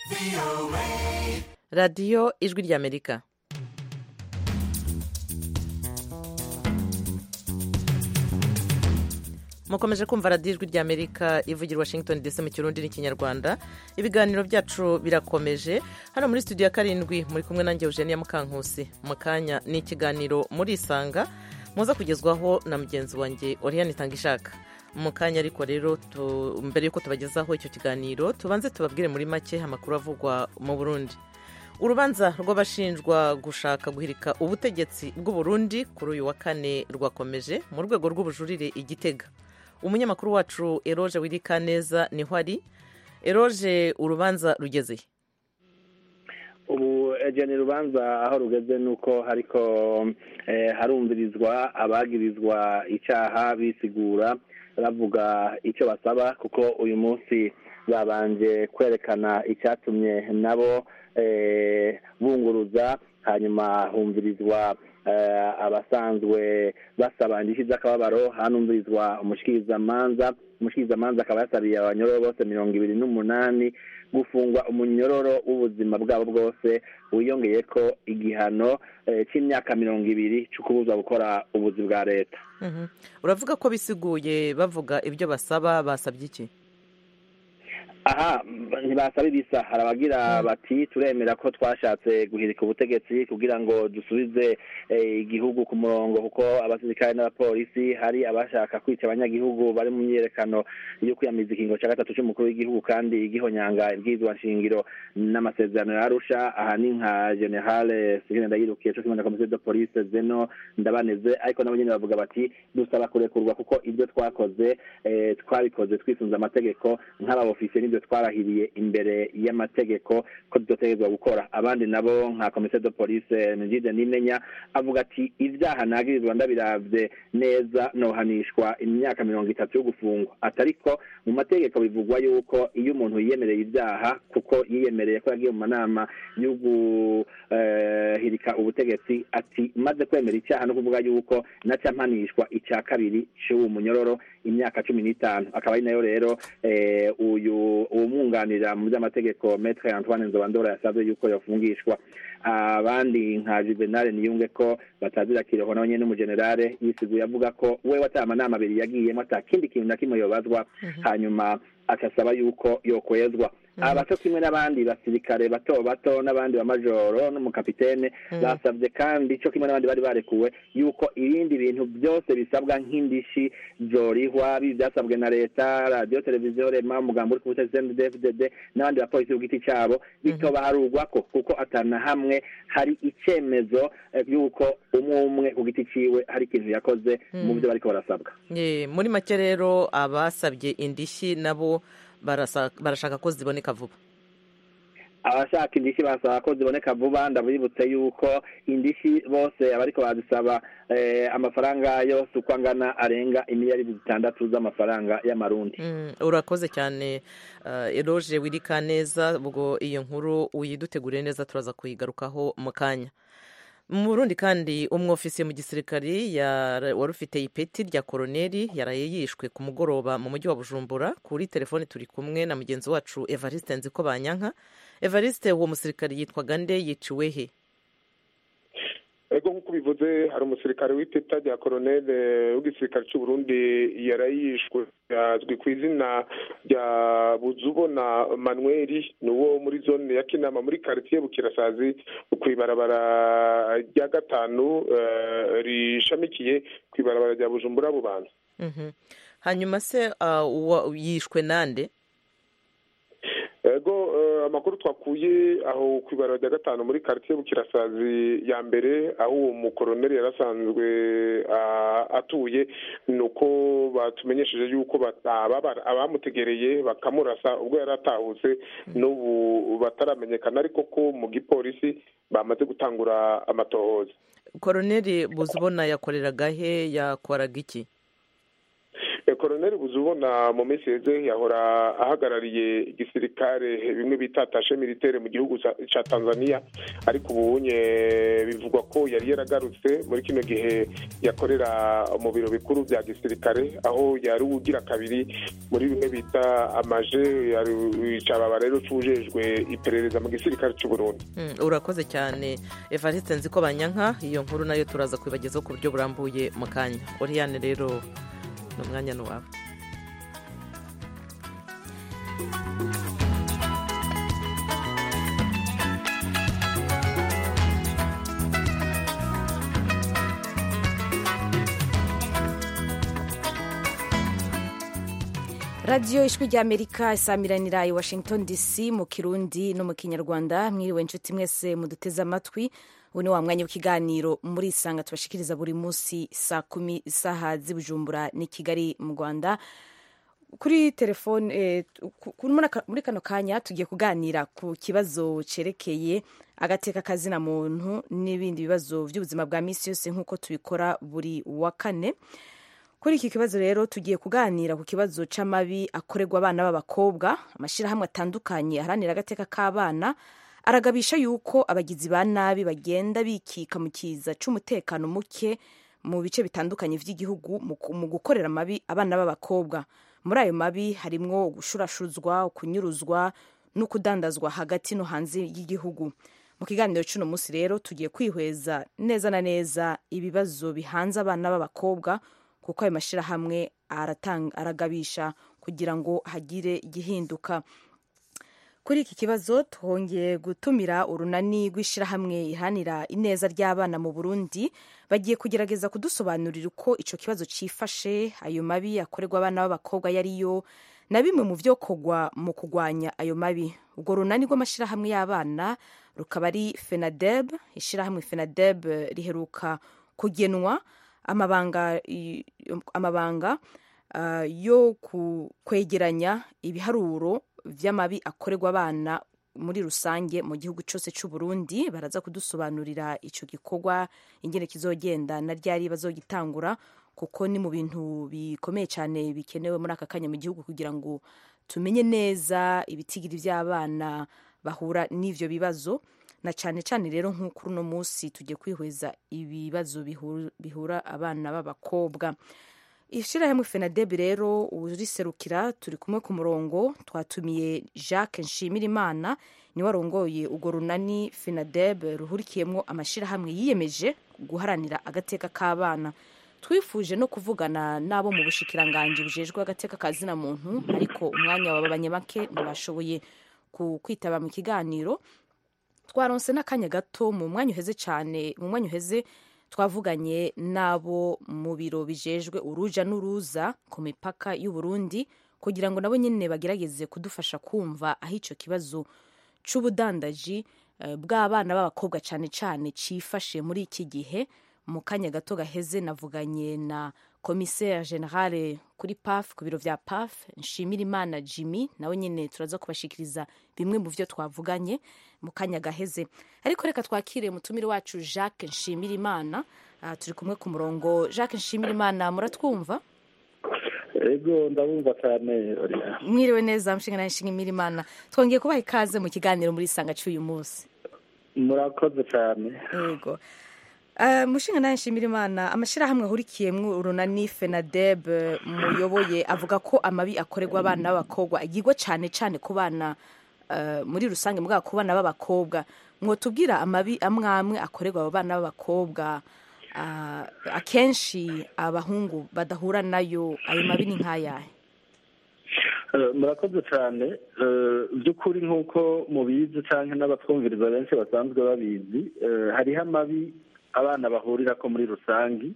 radiyo ijwi ry'amerika mukomeje kumva radiyo ijwi ry'amerika ivugira washington dc mu kirundi n'ikinyarwanda ibiganiro byacu birakomeje hano muri studio ya karindwi muri kumwe nanjye eugenia mukankusi mu kanya ni ikiganiro murisanga muza kugezwaho na mugenzi wanjye oriyani itangishaka mu kanya ariko rero mbere y'uko tubagezaho icyo kiganiro tubanze tubabwire muri make amakuru avugwa mu burundi urubanza rw'abashinjwa gushaka guhirika ubutegetsi bw'uburundi kuri uyu wa kane rwakomeje mu rwego rw'ubujurire igitega umunyamakuru wacu eroge wirika neza niho ari eroge urubanza rugeze ubu ejeni urubanza aho rugeze ni uko hariko harumvirizwa abagirizwa icyaha bisigura bavuga icyo basaba kuko uyu munsi babanje kwerekana icyatumye nabo bunguruza hanyuma humvirizwa abasanzwe basaba indishyi z'akababaro hanumvirizwa umushikirizamanza umushikirizamanza akaba yasabiye abanyororo bose mirongo ibiri n'umunani gufungwa umunyororo w'ubuzima bwabo bwose wiyongeye ko igihano cy'imyaka mirongo ibiri cyo kubuza gukora ubuzi bwa leta uravuga ko bisiguye bavuga ibyo basaba basabye iki aha ntibasaba ibisa hari abagira bati turemera ko twashatse guhirika ubutegetsi kugira ngo dusubize igihugu ku murongo kuko abasirikare n'abapolisi hari abashaka kwica abanyagihugu bari mu myiyerekano yo kwiyamiza ikingo cya gatatu cy'umukuru w'igihugu kandi igihonyanga ibwirizwa nshingiro n'amasezerano yarusha aha ni nka generale sivine ndayirukiye cyo kimwe na komisiyo de polise zeno ndabaneze ariko nabo nyine bavuga bati dusaba kurekurwa kuko ibyo twakoze twabikoze twisunze amategeko nk'ababofisiye n'ibyo twarahiriye imbere y'amategeko ko tudategerezwa gukora abandi nabo nka komisiyo de polise nigide n'imenya avuga ati ibyaha nagirizwa ndabiravye neza nohanishwa imyaka mirongo itatu yo gufungwa atariko mu mategeko bivugwa yuko iyo umuntu yiyemereye ibyaha kuko yiyemereye ko yagiye mu manama yo guhirika ubutegetsi ati maze kwemera icyaha no kuvuga yuko naca mpanishwa icya kabiri cy'uwo munyororo imyaka cumi n'itanu akaba ari nayo rero uyu uwumwunganira mu by'amategeko metre antoine nzobandora yasabye yuko yafungishwa abandi nka juvenal niyunge ko batazira kiroho nawe nyine n'umugenerale yisiguye avuga ko we wataye amanama abiri yagiyemo ata kindi kintu na kimwe yobazwa hanyuma agasaba yuko yokwezwa abato kimwe n'abandi basirikare bato bato n'abandi bamajoro n'umukapitene basabye kandi cyo kimwe n'abandi bari barekuwe yuko ibindi bintu byose bisabwa nk'indishi zorihwa bibi byasabwe na leta radiyo televiziyo rema umugambi uri ku butegetsi dfdd n'abandi bapolisi ku giti cyabo bitobaharurwako kuko atana hamwe hari icyemezo y'uko umwe umwe ku giti ciwe hari ikintu yakoze mu byo bariko barasabwa muri make rero abasabye indishyi nabo barashaka ko ziboneka vuba abashaka indishyi basaba ko ziboneka vuba ndabibutse yuko indishyi bose abariko bazisaba amafaranga yose uko angana arenga imiliyaridi zitandatu z'amafaranga y'amarundi urakoze cyane eroge wirika neza ubwo iyo nkuru uyiduteguriye neza turaza kuyigarukaho mu kanya mu burundi kandi umwofisiye mu gisirikari wari ufite ipeti rya koroneri yaraye yishwe ku mugoroba mu mujyi wa bujumbura kuri telefoni turi kumwe na mugenzi wacu evariste nziko banyanka evariste uwo musirikari yitwaga nde yiciwe he ego nk'uko bivuze hari umusirikare w'ipeta rya koroneri w'igisirikare cy'u Burundi yarayishwe yazwi ku izina rya buzubona manuel ni uwo muri zone ya kinama muri karitsiye bukirasazi ku ibarabara rya gatanu rishamikiye ku ibarabara rya bujumbura bubanza hanyuma se yishwe nande ego amakuru twakuye aho ku ibarura rya gatanu muri karitsiye bukirasazi ya mbere aho uwo mukoroneri yari asanzwe atuye ni uko batumenyesheje yuko abamutegereye bakamurasa ubwo yari atahutse n'ubu bataramenyekana ariko ko mu gipolisi bamaze gutangura amatohoza koroneri buzubona yakoreraga he yakoraga iki koroneri buzubona mu minsi yeze yahora ahagarariye igisirikare bimwe bita tashe militaire mu gihugu ca tanzania ariko ubunye bivugwa ko yari yaragarutse muri kino gihe yakorera mu biro bikuru bya gisirikare aho yari ugira kabiri muri bimwe bita amaje cababa rero cujejwe iperereza mu gisirikare c'uburundi urakoze cyane evariste nzi ko banyanka iyo nkuru nayo turaza kubibagezaho ku buryo burambuye mu kanya oriyane rero ni umwanya n'uwawe radiyo ijwi ry'amerika isamiranira i washington dc mu kirundi no mu kinyarwanda mwiriwe inshuti mwese muduteze amatwi ubu ni wa mwanya w'ikiganiro muri isanga tubashikiriza buri munsi saa kumi isaha z'ibujumbura ni kigali mu rwanda kuri telefone eh, muri kano kanya tugiye kuganira ku kibazo cyerekeye agateka kazina muntu n'ibindi bibazo by'ubuzima bwa minsi yose nk'uko tubikora buri wa kane kuri iki kibazo rero tugiye kuganira ku kibazo c'amabi akorerwa abana b'abakobwa amashyirahamwe atandukanye aharanira agateka k'abana aragabisha yuko abagizi ba nabi bagenda bikika mu kiza c'umutekano muke mu bice bitandukanye vy'igihugu mu gukorera amabi abana b'abakobwa muri ayo mabi harimwo gushurashuzwa kunyuruzwa no kudandazwa hagati no hanze y'igihugu mu kiganiro cy'uno munsi rero tugiye kwihweza neza na neza ibibazo bihanze abana b'abakobwa kuko ayo mashyirahamwe aragabisha kugira ngo hagire igihinduka kuri iki kibazo twongeye gutumira urunani rw'ishyirahamwe ihanira ineza ry'abana mu burundi bagiye kugerageza kudusobanurira uko icyo kibazo cyifashe ayo mabi akorerwa abana b'abakobwa yariyo na bimwe mu byo kogwa mu kurwanya ayo mabi urwo runani rw'amashyirahamwe y'abana rukaba ari fenadeb ishyirahamwe fenadeb riheruka kugenwa amabanga amabanga uh, yo kwegeranya ibiharuro vy'amabi akorerwa abana muri rusange mu gihugu cyose cy'u Burundi baraza kudusobanurira ico gikorwa ingene kizogenda na ryari bazogitangura kuko ni mu bintu bikomeye cyane bikenewe muri aka kanya mu gihugu kugira ngo tumenye neza ibitigiri by'abana bahura n'ivyo bibazo na cyane cyane rero nk'uko uno munsi tugiye kwihweza ibibazo bihura abana b'abakobwa ishyirahamwe fenadeb rero uriserukira turi kumwe ku murongo twatumiye jacques nshimirimana niwe warongoye urwo runani fenadeb ruhurikiyemo amashyirahamwe yiyemeje guharanira agateka k'abana twifuje no kuvugana n'abo mu bushikiranganji bujejwe agateka ka zina muntu ariko umwanya wababanye make ntibashoboye kwitaba mu kiganiro twaronse n'akanya gato mu mwanya uheze cyane mu mwanya uheze twavuganye n'abo mu biro bijejwe uruja n'uruza ku mipaka y'u Burundi kugira ngo nabo nyine bagerageze kudufasha kumva aho icyo kibazo c'ubudandaji bw'abana b'abakobwa cyane cyane cifashe muri iki gihe mu kanya gato gaheze navuganye na komiseri generale kuri paf ku biro vya paf nshimira imana jimmy nawe nyine turaza kubashikiriza bimwe mu vyo twavuganye mu kanya gaheze ariko reka twakire mutumire wacu jacques nshimira imana uh, turi kumwe ku murongo jacques nshimira imana muratwumva ego ndabumva cyane mwiriwe neza mshinga nawe nshimira imana twongeye kubaha ikaze mu kiganiro muri sanga cy'uyu munsi murakoze cyane yego mushinga nawe nshimira imana amashyirahamwe ahurikiyemo urunani fenadeb muyoboye avuga ko amabi akorerwa abana b'abakobwa agirwa cyane cyane ku bana muri rusange mbwa ku bana b'abakobwa mwotubwira amabi amwe amwe akorerwa abo bana b'abakobwa akenshi abahungu badahura nayo ayo mabi ni nk'ayahe murakoze cyane by'ukuri nk'uko mubizi cyangwa n'abatwumviriza benshi basanzwe babizi hariho amabi abana bahurira ko muri rusange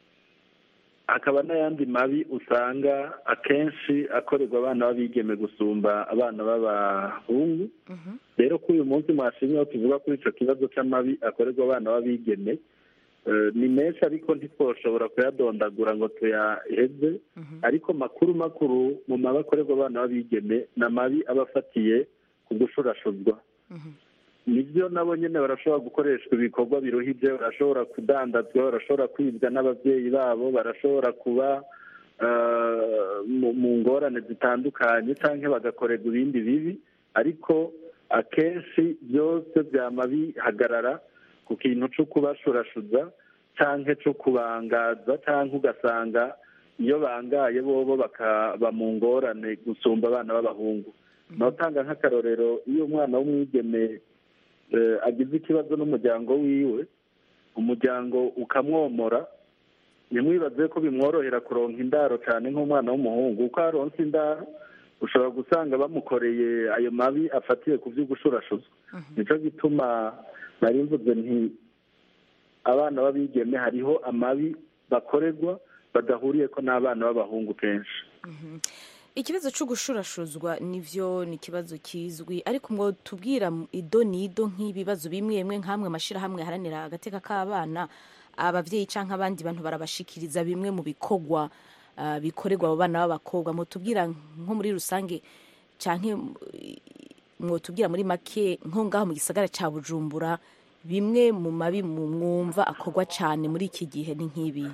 hakaba n'ayandi mabi usanga akenshi akorerwa abana b'abigeme gusumba abana b'abahungu rero kuri uyu munsi mwashimye aho tuvuga kuri icyo kibazo cy'amabi akorerwa abana b'abigeme ni menshi ariko ntitwoshobora kuyadondagura ngo tuyaheze ariko makuru makuru mu mabi akorerwa abana b'abigeme ni amabi aba afatiye ku gushurashuzwa nibyo nabo nyine barashobora gukoreshwa ibikorwa biruhije barashobora kudandazwa barashobora kwibwa n'ababyeyi babo barashobora kuba mu ngorane zitandukanye cyangwa bagakorerwa ibindi bibi ariko akenshi byose byama bihagarara ku kintu cyo kubashurashuza cyangwa cyo kubangaza cyangwa ugasanga iyo bangaye bobo bakaba mu ngorane gusumba abana b'abahungu natanga nk'akarorero iyo umwana w'umwigeme agize ikibazo n'umuryango wiwe umuryango ukamwomora ntimwibaze ko bimworohera kuronka indaro cyane nk'umwana w'umuhungu uko aronse indaro ushobora gusanga bamukoreye ayo mabi afatiye ku by'ugushurashuzwa nicyo gituma nari mvuze nti abana b'abigeme hariho amabi bakorerwa badahuriye ko n'abana b'abahungu kenshi ikibazo cyo gushurashuzwa nivyo ni ikibazo kizwi ariko ngo tubwira ido nido nk'ibibazo bimwe bimwe nk'amwe amashyirahamwe aharanira agateka k'abana ababyeyi cyangwa abandi bantu barabashikiriza bimwe mu bikorwa bikorerwa abo bana b'abakobwa mutubwira nko muri rusange cyangwa mwotubwira muri make nko ngaho mu gisagara cya bujumbura bimwe mu mabi mwumva akorwa cyane muri iki gihe ni nk'ibi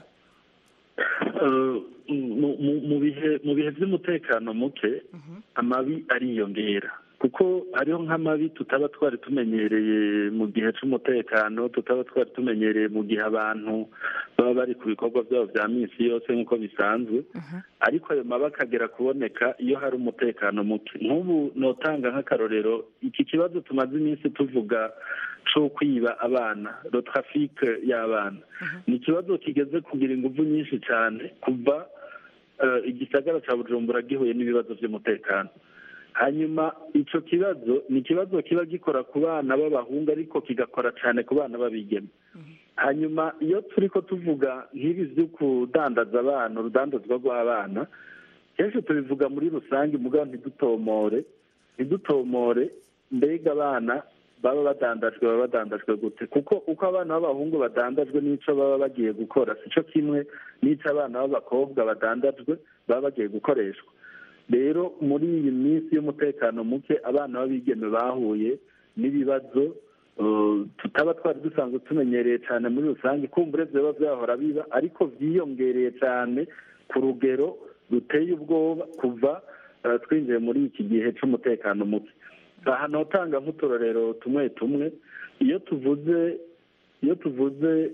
mu bihe by'umutekano muke amabi ariyongera kuko hariho nk'amabi tutaba twari tumenyereye mu gihe cy'umutekano tutaba twari tumenyereye mu gihe abantu baba bari ku bikorwa byabo bya minsi yose nk'uko bisanzwe ariko ayo mabi akagera kuboneka iyo hari umutekano muke nk'ubu notanga nk'akarorero iki kibazo tumaze iminsi tuvuga cyo kwiba abana rotrafike y'abana ni ikibazo kigeze kugira ingufu nyinshi cyane kuva igisagara cya bujumbura gihuye n'ibibazo by'umutekano hanyuma icyo kibazo ni ikibazo kiba gikora ku bana b'abahungu ariko kigakora cyane ku bana b'abigeme hanyuma iyo turi ko tuvuga nk'ibi byo kudandaza abana urudandazwa rw'abana kenshi tubivuga muri rusange mugabo ntidutomore ntidutomore mbega abana baba badandajwe baba badandajwe gute kuko uko abana b'abahungu badandajwe n'icyo baba bagiye gukora si cyo kimwe n'icyo abana b'abakobwa badandajwe baba bagiye gukoreshwa rero muri iyi minsi y'umutekano muke abana b'abigeme bahuye n'ibibazo tutaba twari dusanzwe tumenyereye cyane muri rusange kumbure biba byahora biba ariko byiyongereye cyane ku rugero ruteye ubwoba kuva twinjiye muri iki gihe cy'umutekano muke aha notanga nk'uturorero tumwe tumwe iyo tuvuze iyo tuvuze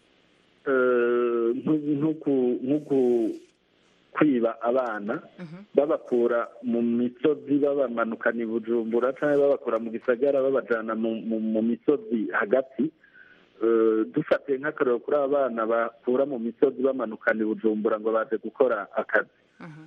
nk'uku kwiba abana babakura mu misozi babamanukana i bujumbura cyangwa babakura mu gisagara babajyana mu misozi hagati dufatiye nk'akarero kuri aba bana bakura mu misozi bamanukana i bujumbura ngo baze gukora akazi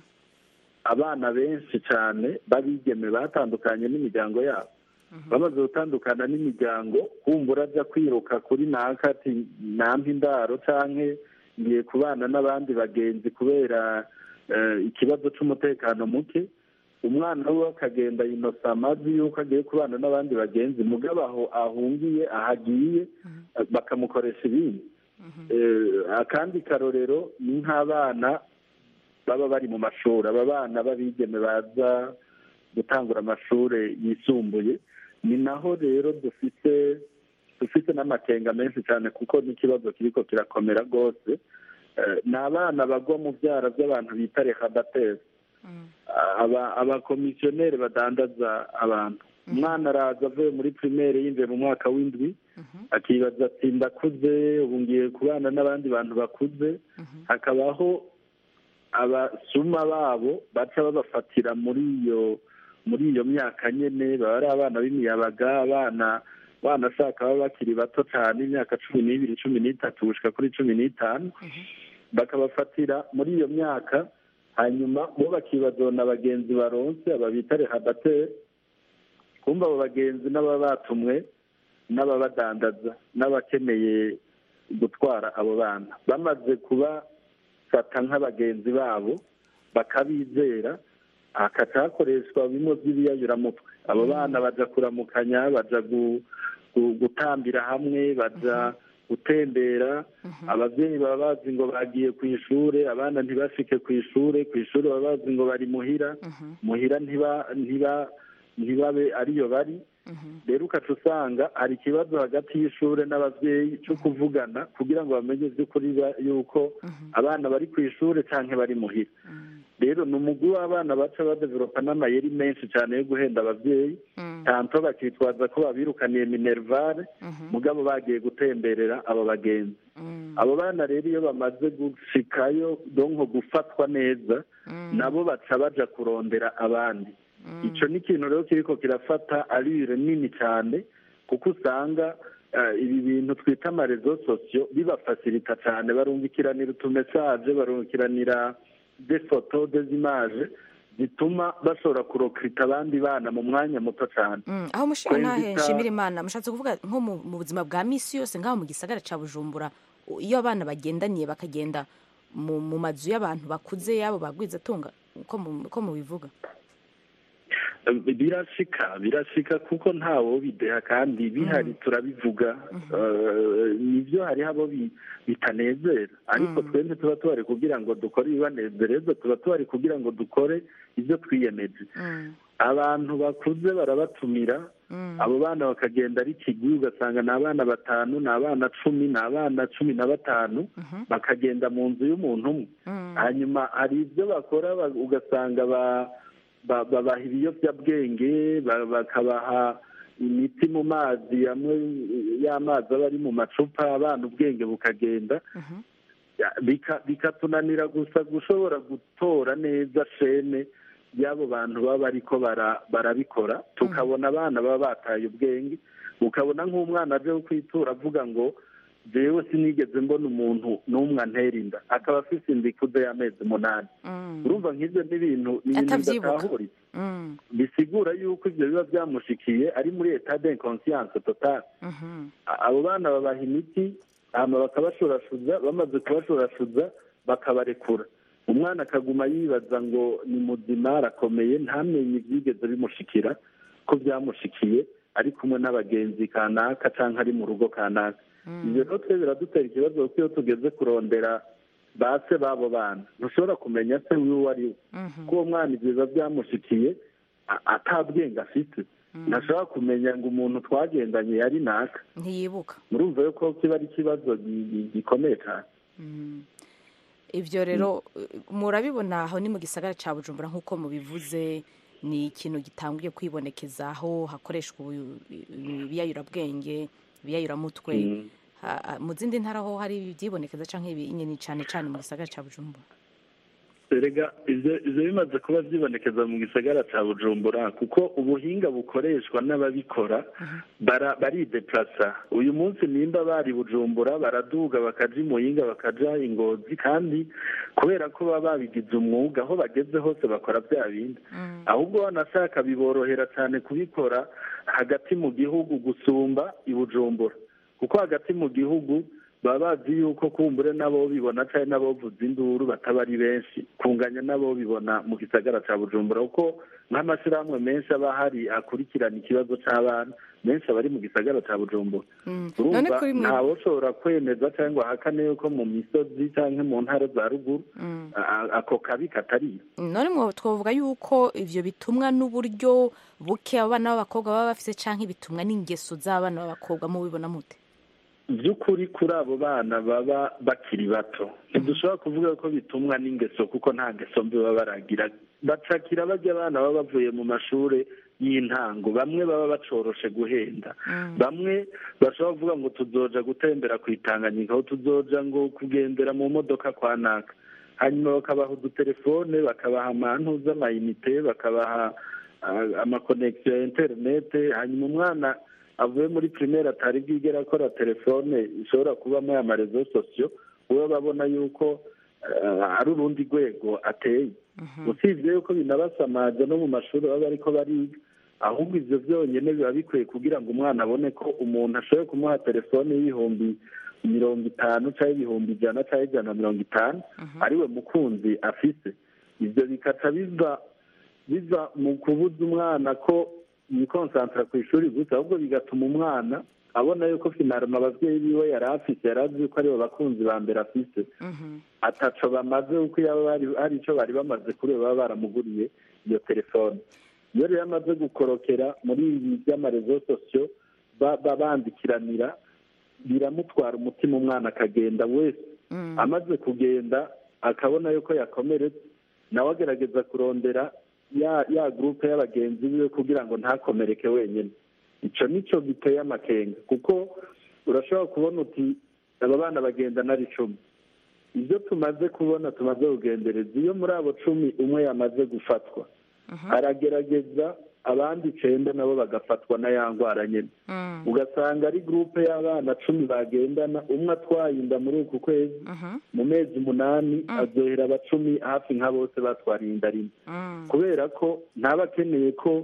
abana benshi cyane babigeme batandukanye n'imiryango yabo bamaze gutandukana n'imiryango kumbura ajya kwiruka kuri naka ati nampa indaro cyangwa ngiye kubana n'abandi bagenzi kubera ikibazo cy'umutekano muke umwana we akagenda yinosa amazi y'uko agiye kubana n'abandi bagenzi mugabo aho ahungiye ahagiye bakamukoresha ibindi akandi karorero ni nk'abana baba bari mu mashuri aba bana b'abigeme baza gutangura amashuri yisumbuye ni naho rero dufite dufite n'amakenga menshi cyane kuko n'ikibazo kiriko kirakomera rwose ni abana bagwa mu byara by'abantu bita rehabatezi abakomisiyoneri badandaza abantu umwana araza avuye muri pirimeri yinjiye mu mwaka w'indwi akibaza ati ndakuze ubu ngiye kubana n'abandi bantu bakuze hakabaho abasuma babo baca babafatira muri iyo muri iyo myaka nyine baba ari abana b'imiyabaga abana banashaka baba bakiri bato cyane imyaka cumi n'ibiri cumi n'itatu gushyika kuri cumi n'itanu bakabafatira muri iyo myaka hanyuma bo bakibaza na bagenzi baronse aba bita rehabateri kumva abo bagenzi n'ababa batumwe n'ababadandaza n'abakeneye gutwara abo bana bamaze kubafata nk'abagenzi babo bakabizera hakaca hakoreshwa bimwe by'ibiyayuramutwe abo bana baja kuramukanya baja gutambira hamwe baja gutembera ababyeyi baba bazi ngo bagiye ku ishuri abana ntibashike ku ishuri ku ishuri baba bazi ngo bari muhira muhira ntibabe ariyo bari rero ukaca usanga hari ikibazo hagati y'ishuri n'ababyeyi cyo kuvugana kugira ngo bamenye by'ukuri yuko abana bari ku ishuri cyangwa bari muhira rero ni umugwi w'abana baca badevelopa n'amayeri menshi cyane yo guhenda ababyeyi tanto bakitwaza ko babirukaniye minervare mugabo bagiye gutemberera abo bagenzi abo bana rero iyo bamaze gushikayo donko gufatwa neza nabo baca baja kurondera abandi icyo ni ikintu rero kiriko kirafata arire nini cyane kuko usanga ibi bintu twita amarezo sosiyo bibafasirita cyane barungikiranira utumesaje barungikiranira defoto dezimaje zituma bashobora kurokirita abandi bana mu mwanya muto cyane aho mushinga ntahe nshimira imana mushatse kuvuga nko mu buzima bwa misi yose ngaho mu gisagara cya bujumbura iyo abana bagendaniye bakagenda mu mazu y'abantu bakuze yabo bagwizatunga uko mubivuga birashika birashika kuko ntawo bideha kandi bihari turabivuga nibyo hariho abo bitanezera ariko twende tuba tubari kugira ngo dukore ibibanezereza tuba tubari kugira ngo dukore ibyo twiyemeje abantu bakuze barabatumira abo bana bakagenda ari kigwi ugasanga ni abana batanu ni abana cumi ni abana cumi na batanu bakagenda mu nzu y'umuntu umwe hanyuma hari ibyo bakora ugasanga ba babaha ibiyobyabwenge bakabaha imiti mu mazi amwe y'amazi aba ari mu macupa abana ubwenge bukagenda bikatunanira gusa gushobora gutora neza shene y'abo bantu baba bariko barabikora tukabona abana baba bataye ubwenge ukabona nk'umwana aje kwitura avuga ngo jewe sinigeze mbona umuntu n'umwe antera inda akaba afite inda ikuze y'amezi umunani urumva nk'ibyo ni ibintu ni ibintu bidatahuriye bisigura yuko ibyo biba byamushikiye ari muri etat d'inconscience totale abo bana babaha imiti hama bakabashorashuza bamaze kubashorashuza bakabarekura umwana akaguma yibaza ngo ni muzima arakomeye ntamenye ibyigeze bimushikira ko byamushikiye ari kumwe n'abagenzi kanaka cyangwa ari mu rugo kanaka ibyo rero twe biradutera ikibazo kuko iyo tugeze kurondera base b'abo bana ntushobora kumenya se wiwe ari we ko uwo mwana ibyiza byamushikiye atabwenge afite ntashobora kumenya ngo umuntu twagendanye yari naka ntiyibuka murumva yuko kiba ari ikibazo gikomeye cyane ibyo rero murabibona aho ni mu gisagara cya bujumbura nk'uko mubivuze ni ikintu gitangiye kwibonekeza aho hakoreshwa ibiyayurabwenge ibiyayuramutwe mu zindi ntara ho hari ibyibonekeza cyangwa ibinini cyane cyane mu gisagara cya bujumbura erega ibyo bimaze kuba byibonekeza mu gisagara cya bujumbura kuko ubuhinga bukoreshwa n'ababikora barideplasa uyu munsi nimba bari bujumbura baraduga bakaja imuhinga bakaja ingozi kandi kubera ko baba babigize umwuga aho bageze hose bakora bya bindi ahubwo banashaka biborohera cyane kubikora hagati mu gihugu gusumba i bujumbura kuko hagati mu gihugu baba bazi yuko kumbure nabo bibona cyane nabo vuza induru bataba ari benshi kunganya nabo bibona mu gisagara cya bujumbura kuko nk'amashyirahamwe menshi aba ahari akurikirana ikibazo cy'abana menshi aba ari mu gisagara cya bujumbura urumva ntawe ushobora kwemeza cyangwa ahakane yuko mu misozi cyangwa mu ntara za ruguru ako kabi katariyo none twavuga yuko ibyo bitumwa n'uburyo buke abana b'abakobwa baba bafite cyangwa ibitumwa n'ingeso z'abana b'abakobwa mubibona mute by'ukuri kuri abo bana baba bakiri bato ntidushobora kuvuga ko bitumwa n'ingeso kuko nta ngeso mbi baba baragira bacakira bajya abana baba bavuye mu mashuri y'intango bamwe baba bacoroshe guhenda bamwe bashobora kuvuga ngo tuzoja gutembera ku itanganyika aho tuzoja ngo kugendera mu modoka kwa naka hanyuma bakabaha udutelefone bakabaha amantu z'amayinite bakabaha amakonegisiyo ya interinete hanyuma umwana avuye muri pirimeri atari bwigera akora telefone ishobora kubamo aya marezo sosiyo we babona yuko ari urundi rwego ateye usibye yuko binabasamaza no mu mashuri baba ariko bariga ahubwo ibyo byonyine biba bikwiye kugira ngo umwana abone ko umuntu ashoboye kumuha telefone y'ibihumbi mirongo itanu cyangwa ibihumbi ijana cyangwa ijana na mirongo itanu ariwe mukunzi afite ibyo bikaca biva biva mu kubuza umwana ko yikonsantara ku ishuri gusa ahubwo bigatuma umwana abona yuko finaruma ababyeyi biwe yari afite yari azi yuko aribo bakunzi ba mbere afite ataco bamaze kuko yaba hari icyo bari bamaze kuri baba baramuguriye iyo telefone iyo rero amaze gukorokera muri ibi by'amarezo sosiyo bandikiranira biramutwara umutima umwana akagenda wese amaze kugenda akabona yuko yakomeretse nawe agerageza kurondera ya ya gurupe y'abagenzi biwe kugira ngo ntakomereke wenyine icyo nicyo giteye amakenga kuko urashobora kubona uti aba bana bagenda nari icumi ibyo tumaze kubona tumaze kugendereza iyo muri abo cumi umwe yamaze gufatwa aragerageza abandi icyenda nabo bagafatwa na ya ndwara nyine ugasanga ari gurupe y'abana cumi bagendana umwe atwaye inda muri uku kwezi mu mezi umunani azohera abacumi hafi nka bose batwariye inda rimwe kubera ko ntaba akeneye ko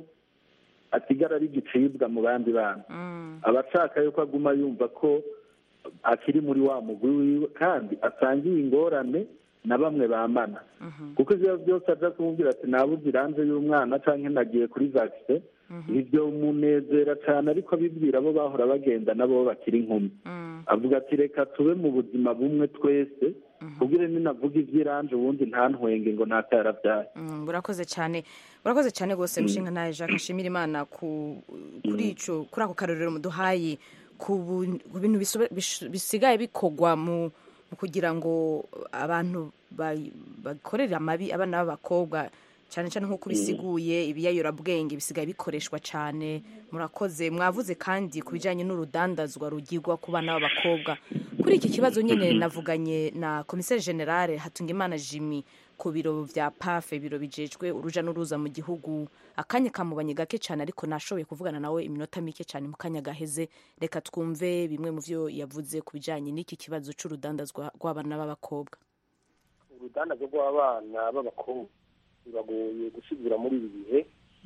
asigara ari igicibwa mu bandi bana aba ashaka yuko aguma yumva ko akiri muri wa mugwi wiwe kandi asangiye ingorane na bamwe bamana kuko ibyo byose ajya kumubwira ati nabuze iranze y'umwana cyangwa nagiye kuri vagise ibyo munezera cyane ariko abibwira abo bahora bagenda nabo bakiri inkumi avuga ati reka tube mu buzima bumwe twese kugira ninavuga iby'irange ubundi ntantwenge ngo ntatarabyaye urakoze cyane urakoze cyane rwose mushinga nawe jacques nshimira imana kuri icyo kuri ako karorero muduhaye ku bintu bisigaye bikorwa mu kugira ngo abantu bakorere amabi abana b'abakobwa cyane cyane nk'uko bisiguye ibiyayurabwenge bisigaye bikoreshwa cyane murakoze mwavuze kandi ku bijyanye n'urudandazwa rugirwa ku bana b'abakobwa kuri iki kibazo nyine navuganye na komiseri generale hatungimana jimmy ku biro bya pafe ibiro bijejwe uruja n'uruza mu gihugu akanya kamubanye gake cyane ariko nashoboye kuvugana nawe iminota mike cyane mu kanya gaheze reka twumve bimwe mu byo yavuze ku bijyanye n'iki kibazo cy'urudandazwa rw'abana b'abakobwa urudandazwa rw'abana b'abakobwa biragoye gusigura muri ibi bihe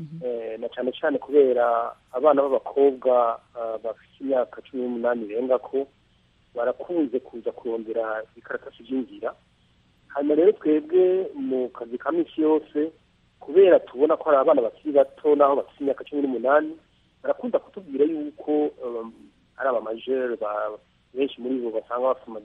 na cyane cyane kubera abana b'abakobwa bafite imyaka cumi n'umunani irenga ko barakunze kuza kurondera ibikaratasi by'inzira hanyuma rero twebwe mu kazi ka minsi yose kubera tubona ko hari abana bakiri bato n'aho bafite imyaka cumi n'umunani barakunda kutubwira yuko ari abamajeri benshi muri bo basanga bafite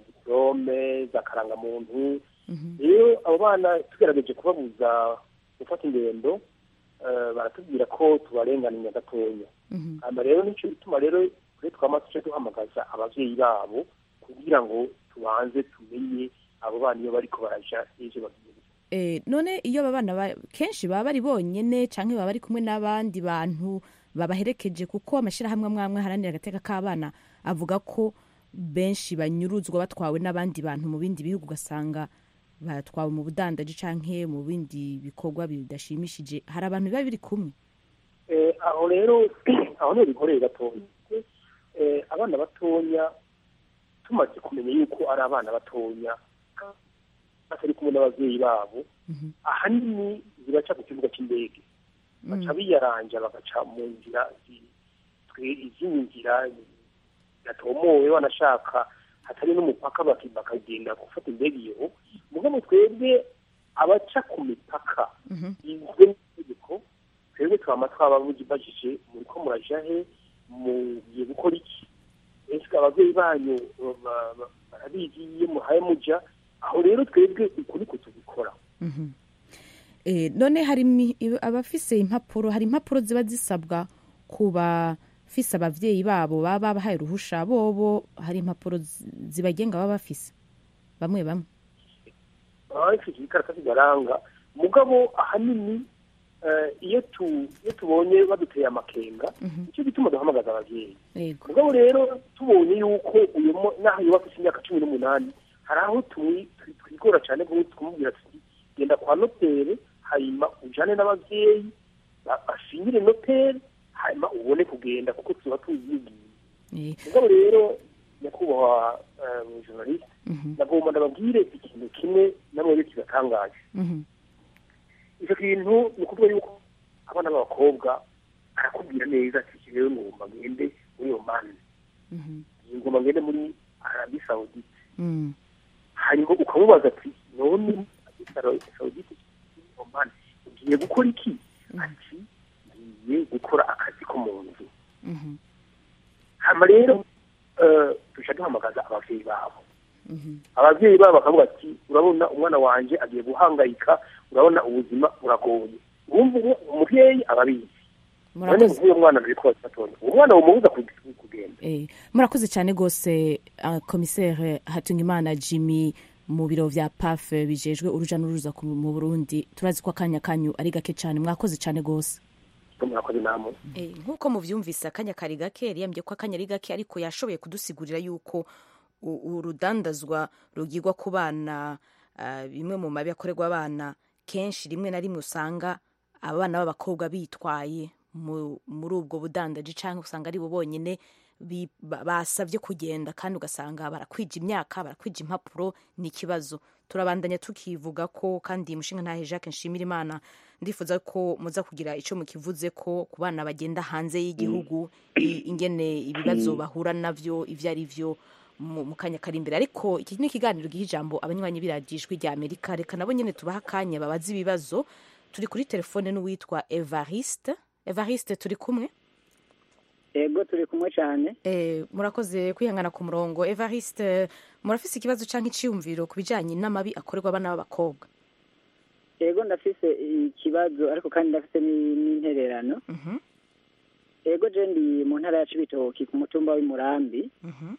diporome za karangamuntu rero abo bana tugerageje kubabuza gufata ingendo baratubwira ko tubarenganiye gatoya hanyuma rero nicyo bituma rero kuri twama tujya duhamagaza ababyeyi babo kugira ngo tubanze tumenye abo bana iyo bariko baraja ejo bagiye none iyo aba bana kenshi baba bari bonyine cyangwa baba bari kumwe n'abandi bantu babaherekeje kuko amashyirahamwe amwe amwe aharanira agateka k'abana avuga ko benshi banyuruzwa batwawe n'abandi bantu mu bindi bihugu ugasanga batwawe mu budandaji cyangwa mu bindi bikorwa bidashimishije hari abantu biba biri kumwe aho rero aho ni ibikorere gatoya abana batoya tumaze kumenya yuko ari abana batoya batari kumwe n'ababyeyi babo ahanini zibaca ku kibuga cy'indege baca biyaranja bagaca mu nzira izindi nzira zidatomowe banashaka hatari n'umupaka bakagenda gufata indege iyo mugabo twebwe abaca ku mipaka izwe n'itegeko twebwe twaba twababajije muri ko muraja he mugiye gukora iki ese ababyeyi banyu barabizi iyo muhaye muja aho rero twebwe ukuri ko tubikora none hari abafise impapuro hari impapuro ziba zisabwa ku bafise ababyeyi babo baba babahaye uruhusha bobo hari impapuro zibagenga baba bafise bamwe bamwe baba bafite ibikaratasi bibaranga mugabo ahanini iyo tubonye baduteye amakenga nicyo gituma duhamagaza ababyeyi mugabo rero tubonye yuko uyu n'aho yubaka imyaka cumi n'umunani hari aho twigora cyane kumubwira tuti genda kwa noteri hanyuma ujyane n'ababyeyi bashingire noteri hanyuma ubone kugenda kuko tuba tuzigiye mugabo rero nyakubahwa journaliste nagomba ndababwire ikintu kimwe namwe kibatangaje icyo kintu ni ukuvuga yuko abana b'abakobwa arakubwira neza ati rero ngomba ngende muri omani ngomba ngende muri arabi sawudite hanyuma ukamubaza ati none arabi sawudite omani ugiye gukora iki ati ngiye gukora akazi ko mu nzu hanyuma rero tujya duhamagaza ababyeyi babo ababyeyi babo bakavuga ati urabona umwana wanjye agiye guhangayika urabona ubuzima buragoye wumva umubyeyi aba abizi none murakoze nk'uyu mwana biri kose atonda uwo mwana wumubuza ku- kugenda Eh, murakoze cyane rwose uh, komisere hatungimana jimmy mu biro vya paf bijejwe uruja n'uruza ku- mu burundi turazi ko akanya kanyu ari gake cyane mwakoze cyane rwose murakoze namwe Eh, nk'uko muvyumvise akanya kari gake yiyambye ko akanya ari gake ariko yashoboye kudusigurira yuko u- urudandazwa rugirwa ku bana ah, bimwe mu mabi akorerwa abana kenshi rimwe na rimwe usanga abana b'abakobwa bitwaye mu- muri ubwo budandaji cyangwa usanga ari bo bonyine bi- ba- basabye kugenda kandi ugasanga barakwija imyaka barakwija impapuro ni ikibazo turabandanya tukivuga ko kandi mushinga ntahe jacques nshimira imana ndifuza ko muza kugira icyo mukivuze ko ku bana bagenda hanze y'igihugu i- ingene ibibazo bahura navyo ivyo ari vyo mu mu kanya kari imbere ariko iki ni ikiganiro giha ijambo abanywanyi b'iradiyo rya amerika reka nabo nyene tubaha akanya babaze ibibazo turi kuri telefone n'uwitwa evariste evariste turi kumwe ego turi kumwe cyane Eh, murakoze kwihangana ku murongo evariste murafise ikibazo cyangwa iciyumviro ku bijanye n'amabi akorerwa abana b'abakobwa ego ndafise ikibazo ariko kandi ndafise ni- n'intererano Mhm, ego je ndi mu ntara ya cibitoki ku mutumba w'imurambi mhm.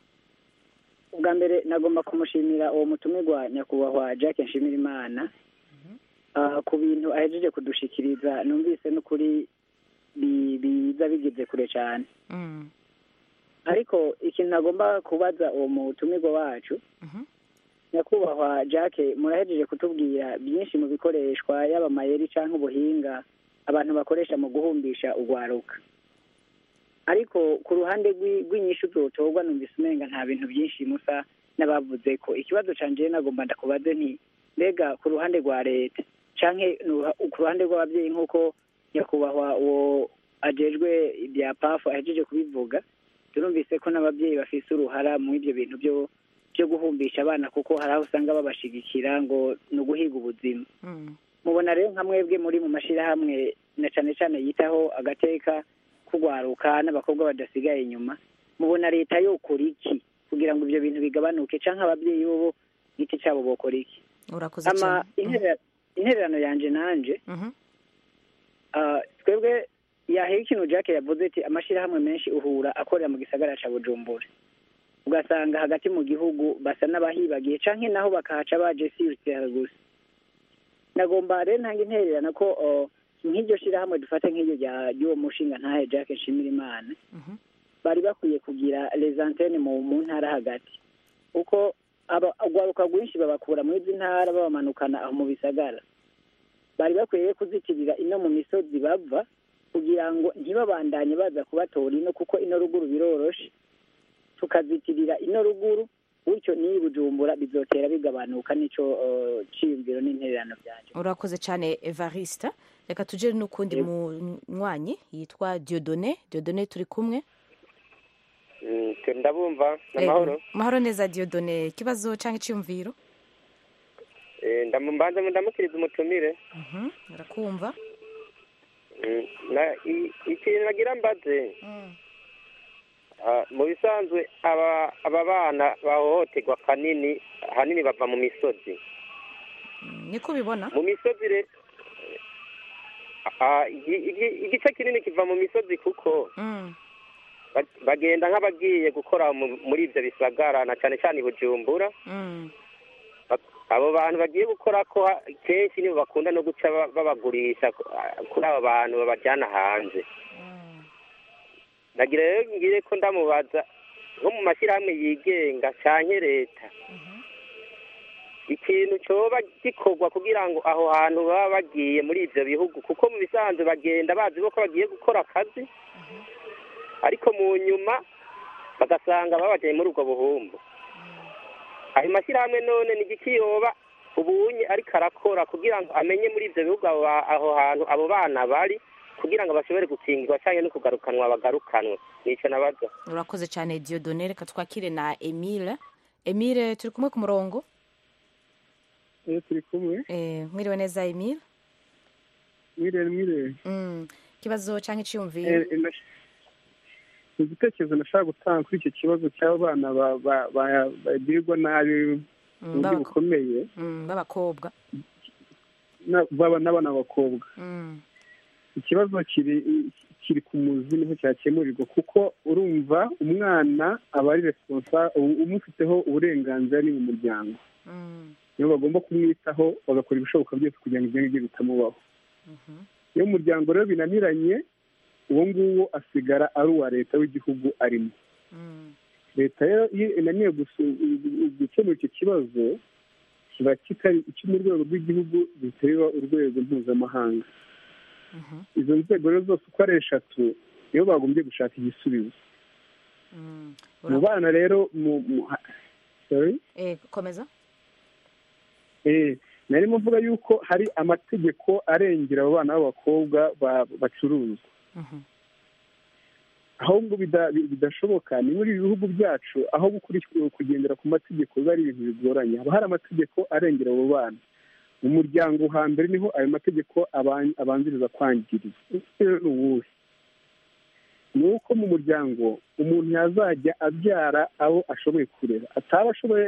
ubwa mbere nagomba kumushimira uwo mutumirwa nyakubahwa jacques nshimirimana Ah, ku bintu ahejeje kudushikiriza numvise n'ukuri bi- biza bigeze kure cyane Mm, ariko ikintu nagomba kubaza uwo mutumirwa wacu mhm. nyakubahwa jacques murahejeje kutubwira byinshi mu bikoreshwa yaba amayeri cyangwa ubuhinga abantu bakoresha mu guhumbisha urwaruka ariko ku ruhande rw'i- rw'inyishu zotorwa numvise umenga nta bintu byinshi musa n'abavuze ko ikibazo canje nagomba ndakubaze nti mbega ku ruhande rwa leta canke nuha- ku ruhande rw'ababyeyi nk'uko nyakubahwa uwo ajejwe ibya pafu ahejeje kubivuga turumvise ko n'ababyeyi bafise uruhara mu ivyo bintu byo byo guhumbisha abana kuko hari aho usanga babashigikira ngo ni uguhiga ubuzima Mm. mubona rero nka mwebwe muri mu mashyirahamwe na cane cane yitaho agateka kugwaruka n'abakobwa badasigaye inyuma mubona leta yokora iki kugira ngo ivyo bintu bigabanuke canke ababyeyi bobo giti cabo bokora iki urakoze ama cyane interera- intererano yanje nanje Mhm, ah, twebwe yahera ikintu jacques yavuze ati amashyirahamwe menshi uhura akorera mu gisagara ca bujumbura ugasanga hagati mu gihugu basa n'abahibagiye canke naho bakahaca baje siyutera gusa nagomba rero ntanga intererano ko oh, nk'iryo shirahamwe dufata nk'iryo rya- ry'uwo mushinga ntahe jacques nshimira imana mhm. bari bakwiye kugira les antennes mu mu ntara hagati kuko aba- urwaruka rwinshi babakura muri izi ntara babamanukana aho mu bisagara bari bakwiye kuzitirira ino mu misozi bava kugira ngo ntibabandanye baza kubatora ino kuko ino ruguru biroroshe tukazitirira ino ruguru bityo n'iyi bujumbura bizotera bigabanuka nico uh, ciyumviro n'intererano byanje urakoze cyane evariste reka tujye n'ukundi munywanyi yitwa diodone diodone turi kumwe Mm, twe ndabumva Eh, namahoro mahoro neza diodone ikibazo cyangwa iciyumviro Eh, ndamu- mbanza ndamukiriza umutumire Mhm, urakumva Mm, na- i- ikintu nagira mbaze ah, mu bisanzwe aba aba bana bahohoterwa kanini ahanini bava mu misozi Mm, niko ubibona mu misozi rero ah, igi- igi- igice kinini kiva mu misozi kuko Mm, ba- bagenda nk'abagiye gukora mu- muri ibyo bisagara na cyane cyane i bujumbura mm, abo bantu bagiye gukora ko ha- kenshi nibo bakunda no guca ba- babagurisha ku- ah, kuri abo bantu babajyana hanze mm. nagira rero ngire ko ndamubaza nko mu mashyirahamwe yigenga cyane leta ikintu cyoba gikorwa kugira ngo aho hantu baba bagiye muri ibyo bihugu kuko mu bisanzwe bagenda bazi ko bagiye gukora akazi ariko mu nyuma bagasanga babajyanye muri ubwo buhumbu ayo mashyirahamwe none ni igiki yoba ubunye ariko arakora kugira ngo amenye muri ibyo bihugu aho ba- aho hantu abo bana bari kugira ngo bashobore gukingirwa cyangwa no kugarukanwa bagarukanwe nicyo nabaza urakoze cyane diodone reka twakire na emile emile turi kumwe ku murongo iyo turi kumwe Eh, mwiriwe neza emile mwire mwire Mm, ikibazo cyangwa iciyumviro Eh, eh, nash- igitekerezo nashaka gutanga kuri icyo kibazo cy'abana ba- ba- ba- bagirirwa nabi mu Mm, buryo b'abako- bukomeye mm, b'abakobwa na- baba n'abana b'abakobwa Mm, ikibazo kiri kiri ku muzi niho cyakemurirwa kuko urumva umwana aba ari responsa umufiteho uburenganzira ni mu muryango nibo bagomba kumwitaho bagakora ibishoboka byose kugira ngo ibyo ngibyo bitamubaho iyo umuryango rero binaniranye uwo nguwo asigara ari uwa leta w'igihugu arimo leta rero iyo inaniwe gukemura icyo kibazo kiba kitari icyo mu rwego rw'igihugu gihita biba urwego mpuzamahanga izo nzego rero zose uko ari eshatu nibo bagombye gushaka igisubizo mu bana rero mu komeza narimo mvuga yuko hari amategeko arengera abo bana b'abakobwa bacuruzwa ahubwo bidashoboka ni muri ibi bihugu byacu aho kugendera ku mategeko biba ari ibintu bigoranye haba hari amategeko arengera abo bana mu muryango hambere niho ayo mategeko abanziriza kwangiriza rero ni uwuhe ni uko mu muryango umuntu yazajya abyara abo ashoboye kurera ataba ashoboye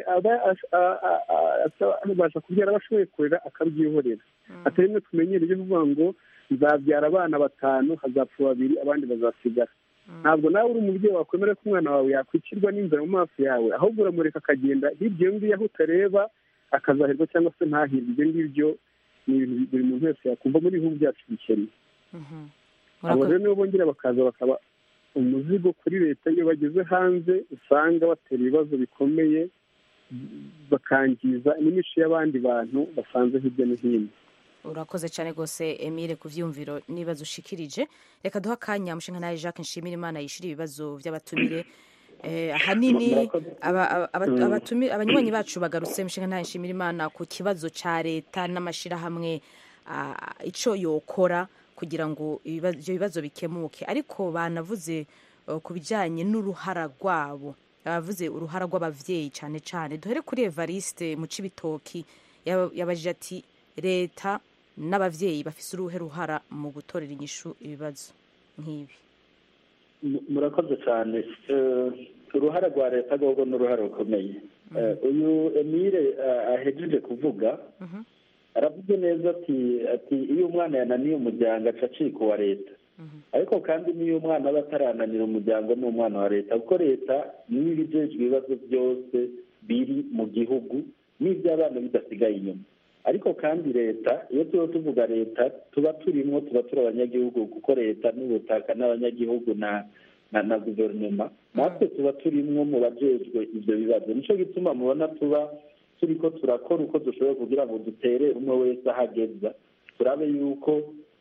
abasha kubyara abo ashoboye kurera akabyihorera atari rimwe tumenyereye kuvuga ngo nzabyara abana batanu hazapfa babiri abandi bazasigara ntabwo nawe uri umubyeyi wakwemera ko umwana wawe yakwicirwa n'inzara mu maso yawe ahubwo uramureka akagenda hirya iyo ngiyo aho utareba akazahirwa cyangwa se ntahirwe ibyo ngibyo ni ibintu buri muntu wese yakumva muri ibihugu byacu bikennye abo rero nibo bongera bakaza bakaba umuzigo kuri leta iyo bageze hanze usanga batera ibibazo bikomeye bakangiza n'imico y'abandi bantu basanze hirya no hino urakoze cyane rwose emile ku byumviro n'ibibazo ushikirije reka duha akanya mushinga nawe jacques nshimira imana yishyura ibibazo by'abatumire ahanini abanywanyi bacu bagarutse mushinga nawe nshimira imana ku kibazo cya leta n'amashyirahamwe icyo yokora kugira ngo ibyo bibazo bikemuke ariko banavuze ku bijyanye n'uruhara rwabo bavuze uruhara rw'ababyeyi cyane cyane duhere kuri evariste mu cibitoki yabajije ati leta n'ababyeyi bafite uruhe ruhara mu gutorera inyishu ibibazo nk'ibi murakoze cyane uruhara rwa leta rwo ni uruhare rukomeye uyu emile ahejeje kuvuga aravuze neza ati ati iyo umwana yananiye umuryango aca acika uwa leta ariko kandi n'iyo umwana aba atarananira umuryango ni umwana wa leta kuko leta niyo ibijejwe ibibazo byose biri mu gihugu n'iby'abana bidasigaye inyuma ariko kandi leta iyo tuba tuvuga leta tuba turimo tuba turi abanyagihugu kuko leta n'ubutaka n'abanyagihugu na na guverinoma natwe tuba turimwo mu bajejwe ibyo bibazo nicyo gituma mubona tuba turi ko turakora uko dushoboye kugira ngo dutere umwe wese aho ageza turabe yuko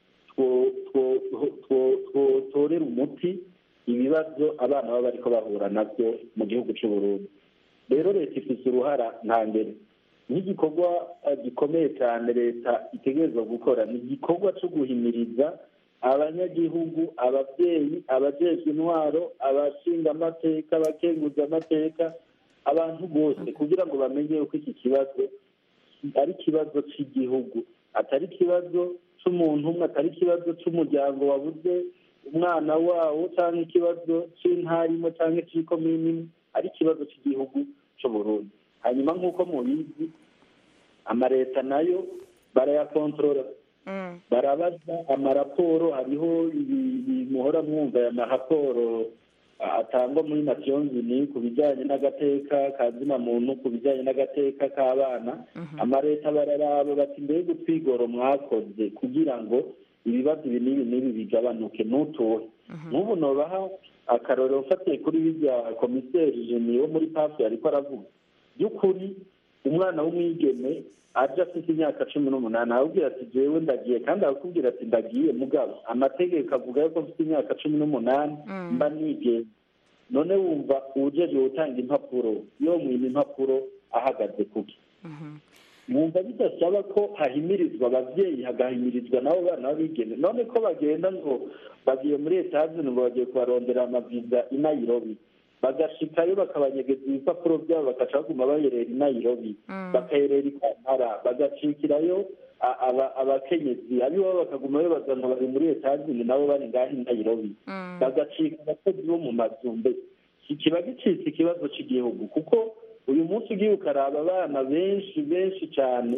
tworera umuti ibibazo abana baba bariko bahura nabyo mu gihugu cy'u Burundi rero leta ifite uruhara nta mbere nk'igikorwa gikomeye cyane leta itegerezwa gukora ni igikorwa cyo guhimiriza abanyagihugu ababyeyi abajejwe intwaro abashinga amateka abakenguza amateka abantu bose kugira ngo bamenye yuko iki kibazo ari ikibazo cy'igihugu atari ikibazo cy'umuntu umwe atari ikibazo cy'umuryango wabuze umwana wawo cyangwa ikibazo cy'intarimo cyangwa cy'ikomini ari ikibazo cy'igihugu cy'uburundi hanyuma nk'uko mubizi amaleta nayo barayakontorora barabaza amaraporo hariho muhora mwumva aya maraporo atangwa muri nations unies ku bijyanye n'agateka ka zina muntu ku bijyanye n'agateka k'abana amaleta bararaba bati mbega utwigoro mwakoze kugira ngo ibibazo ibi n'ibi n'ibi bigabanuke ntutuhe nk'ubu nobaha akarorero ufatiye kuri bijya komiseri jeni wo muri pafi ariko aravuga by'ukuri umwana w'umwigeme aje afite imyaka cumi n'umunani arakubwira ati jewe ndagiye kandi arakubwira ati ndagiye mugabo amategeko avuga yuko mfite imyaka cumi n'umunani mba nigenza none wumva uwujeje gutanga impapuro yo mwima impapuro ahagaze kuki mwumva bidasaba ko hahimirizwa ababyeyi hagahimirizwa nabo bana b'abigeme none ko bagenda ngo bagiye muri etazini ngo bagiye kubarondera amaviza i nayirobi bagashikayo bakabanyegeza ibipapuro byabo bagaca baguma bayerera i nayirobi bakayerera i kampala bagacikirayo abakenyezi abiwabo bakaguma babaza ngo bari muri etazini nabo bari ngaho i nayirobi bagacika abakozi bo mu mazumbe kiba gicitse ikibazo cy'igihugu kuko uyu munsi ugiye ukaraba abana benshi benshi cyane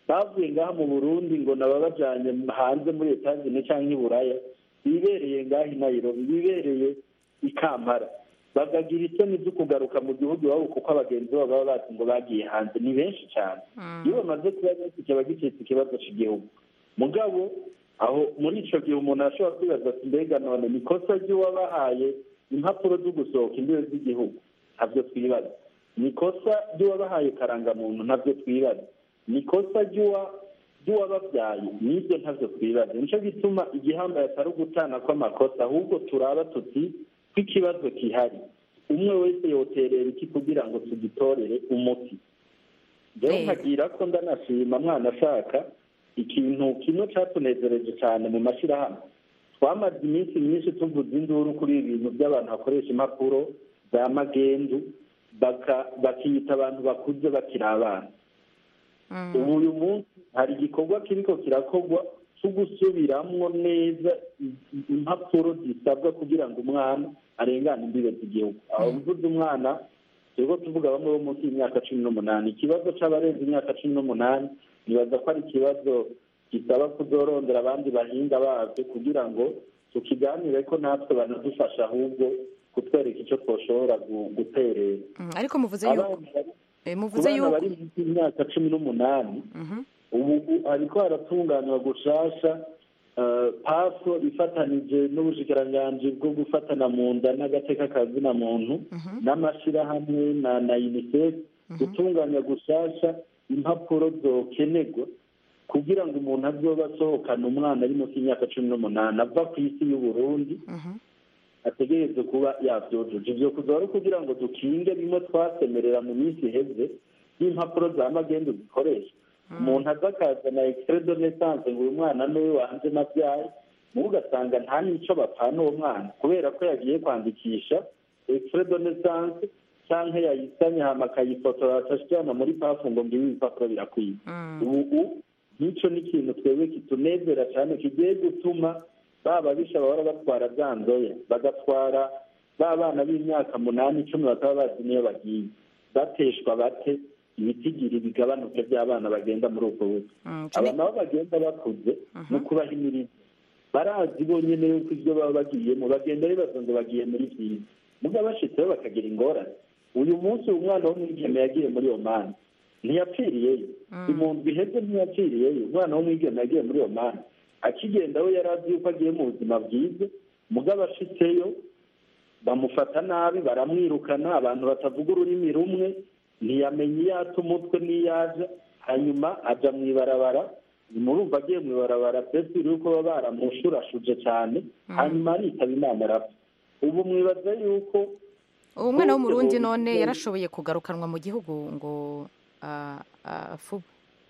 bavuye ngaha mu burundi ngo nababajanye hanze muri etazine cyangwa i buraya bibereye ngaha i nairobi bibereye i kampala bakagira isoni zo kugaruka mu gihugu iwabo kuko abagenzi babo baba bazi ngo bagiye hanze ni benshi cyane iyo bamaze kuba benshi kiba gicitse ikibazo cy'igihugu mugabo aho muri icyo gihe umuntu ashobora kwibaza ati mbega none ni ikosa ry'uwabahaye impapuro zo gusohoka imbibe z'igihugu ntabyo twibaza ni ikosa ry'uwabahaye karangamuntu ntabyo twibaza ni ikosa ry'uwababyaye n'ibyo ntabyo twibaza nicyo gituma igihambaye atari ugutana kw'amakosa ahubwo turaba tuti ko ikibazo gihari umwe wese yoterera iki kugira ngo tugitorere umuti rero nkagira ko ndanashima mwana ashaka ikintu kimwe cyatunezereje cyane mu mashyirahamwe twamaze iminsi myinshi tuvuze induru kuri ibi bintu by'abantu bakoresha impapuro za magendu bakiyita abantu bakuze bakiri abana ubu uyu munsi hari igikorwa kiriko kirakorwa cyo gusubiramwo neza impapuro zisabwa kugira ngo umwana arengane imbibe z'igihugu aho mvuze umwana turiko tuvuga bamwe bo munsi y'imyaka cumi n'umunani ikibazo c'abarenze imyaka cumi n'umunani nibaza ko ari ikibazo gisaba kuzorondera abandi bahinga babyo kugira ngo tukiganire ko natwe banadufasha ahubwo kutwereka icyo twoshobora guterera ariko muvuze yuko muvuze yuko yuko bari munsi y'imyaka cumi n'umunani ubu hariko haratunganywa gushasha paso ifatanije n'ubushikiranganji bwo gufatana mu nda n'agateka kazina muntu n'amashyirahamwe na na unicef gutunganya gushasha impapuro zokenerwa kugira ngo umuntu azoba asohokana umwana ari munsi y'imyaka cumi n'umunani ava ku isi y'uburundi ategereze kuba yabyujuje ibyo kuzaba kugira ngo dukinge bimwe twasemerera mu minsi iheze y'impapuro za magendu zikoresha umuntu aza akazana extrait de naissance ngo uyu mwana niwe wanje nabyaye mubo ugasanga nta n'icyo bapfana uwo mwana kubera ko yagiye kwandikisha extrait de naissance cyangwa yayisanye hama akayifotora atashijyana muri pafu ngo ngibi ibipapuro birakwiye ubu nk'icyo ni ikintu twebwe kitunezera cyane kigiye gutuma baba bisha bahora batwara bya nzoya bagatwara ba bana b'imyaka munani icumi bakaba bazi niyo bagiye bateshwa bate ibitigiri bigabanuke by'abana bagenda muri ubwo buryo aba nabo bagenda bakuze no kubahimiriza barazi bonyine yuko ibyo baba bagiyemo bagenda bibaza ngo bagiye muri byiza muga bashitseho bakagira ingorane uyu munsi uyu mwana w'umwigeme yagiye muri iyo mani ntiyapfiriyeyo impunzi iheze ntiyapfiriyeyo umwana w'umwigeme yagiye muri iyo mani akigenda we yari azi yuko agiye mu buzima bwiza mugabo ashitseyo bamufata nabi baramwirukana abantu batavuga ururimi rumwe ntiyamenya iyo ata umutwe n'iyo aja hanyuma aja mu ibarabara murumva agiye mu ibarabara mbese yuko baba baramushurashuje cyane hanyuma aritaba imana arapfa ubu mwibaza yuko uwo mwana w'umurundi none yarashoboye kugarukanwa mu gihugu ngo afuba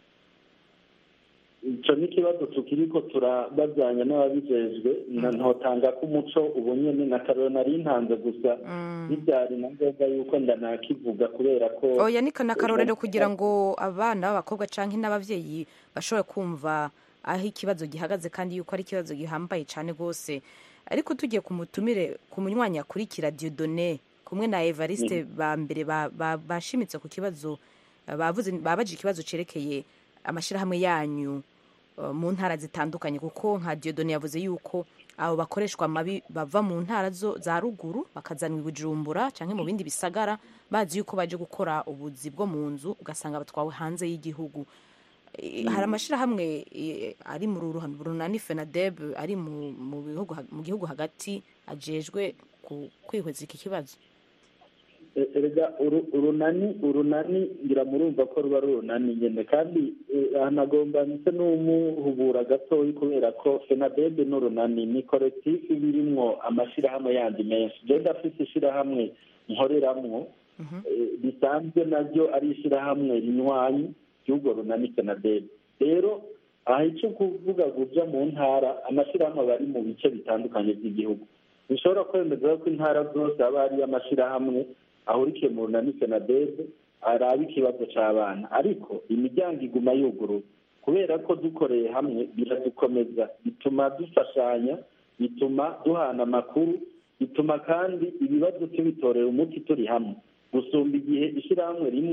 icyo ni ikibazo tukiri ko turabazanya n'ababijejwe ntotanga ko umuco ubu nyine na karori nari ntanze gusa ntibyari na ngombwa yuko ndanakivuga kubera ko oya ni n'akarorero kugira ngo abana b'abakobwa cyangwa n'ababyeyi bashobore kumva aho ikibazo gihagaze kandi yuko ari ikibazo gihambaye cyane rwose ariko tugiye ku mutumire ku munywanyi akurikira diodone kumwe na evariste ba mbere bashimitse ku kibazo babaje ikibazo cyerekeye amashyirahamwe yanyu mu ntara zitandukanye kuko nka diodone yavuze yuko abo bakoreshwa amabi bava mu ntara za ruguru bakazanwa i bujumbura cyangwa mu bindi bisagara bazi yuko baje gukora ubuzi bwo mu nzu ugasanga batwawe hanze y'igihugu hari amashyirahamwe ari mu runani fenadeb ari mu gihugu hagati agejwe kwihweza iki kibazo erega urunani urunani ngira murumva ko ruba ari urunani nyine kandi hanagomba ndetse n'umuhubura gatoya kubera ko fenadebe n'urunani ni kolekitifu birimwo amashyirahamwe yandi menshi genda afite ishyirahamwe nkoreramwo bisanzwe naryo ari ishyirahamwe rinywanyi ry'urwo runani fenadebe rero aha icyo kuvuga guja mu ntara amashyirahamwe aba ari mu bice bitandukanye by'igihugu bishobora kwemeza ko intara zose haba hariyo amashyirahamwe ahurikiye mu runani senadebe araba ikibazo cy'abana ariko imiryango iguma yuguruye kubera ko dukoreye hamwe biradukomeza bituma dufashanya bituma duhana amakuru bituma kandi ibibazo tubitorera umuti turi hamwe gusumba igihe ishyirahamwe rimwe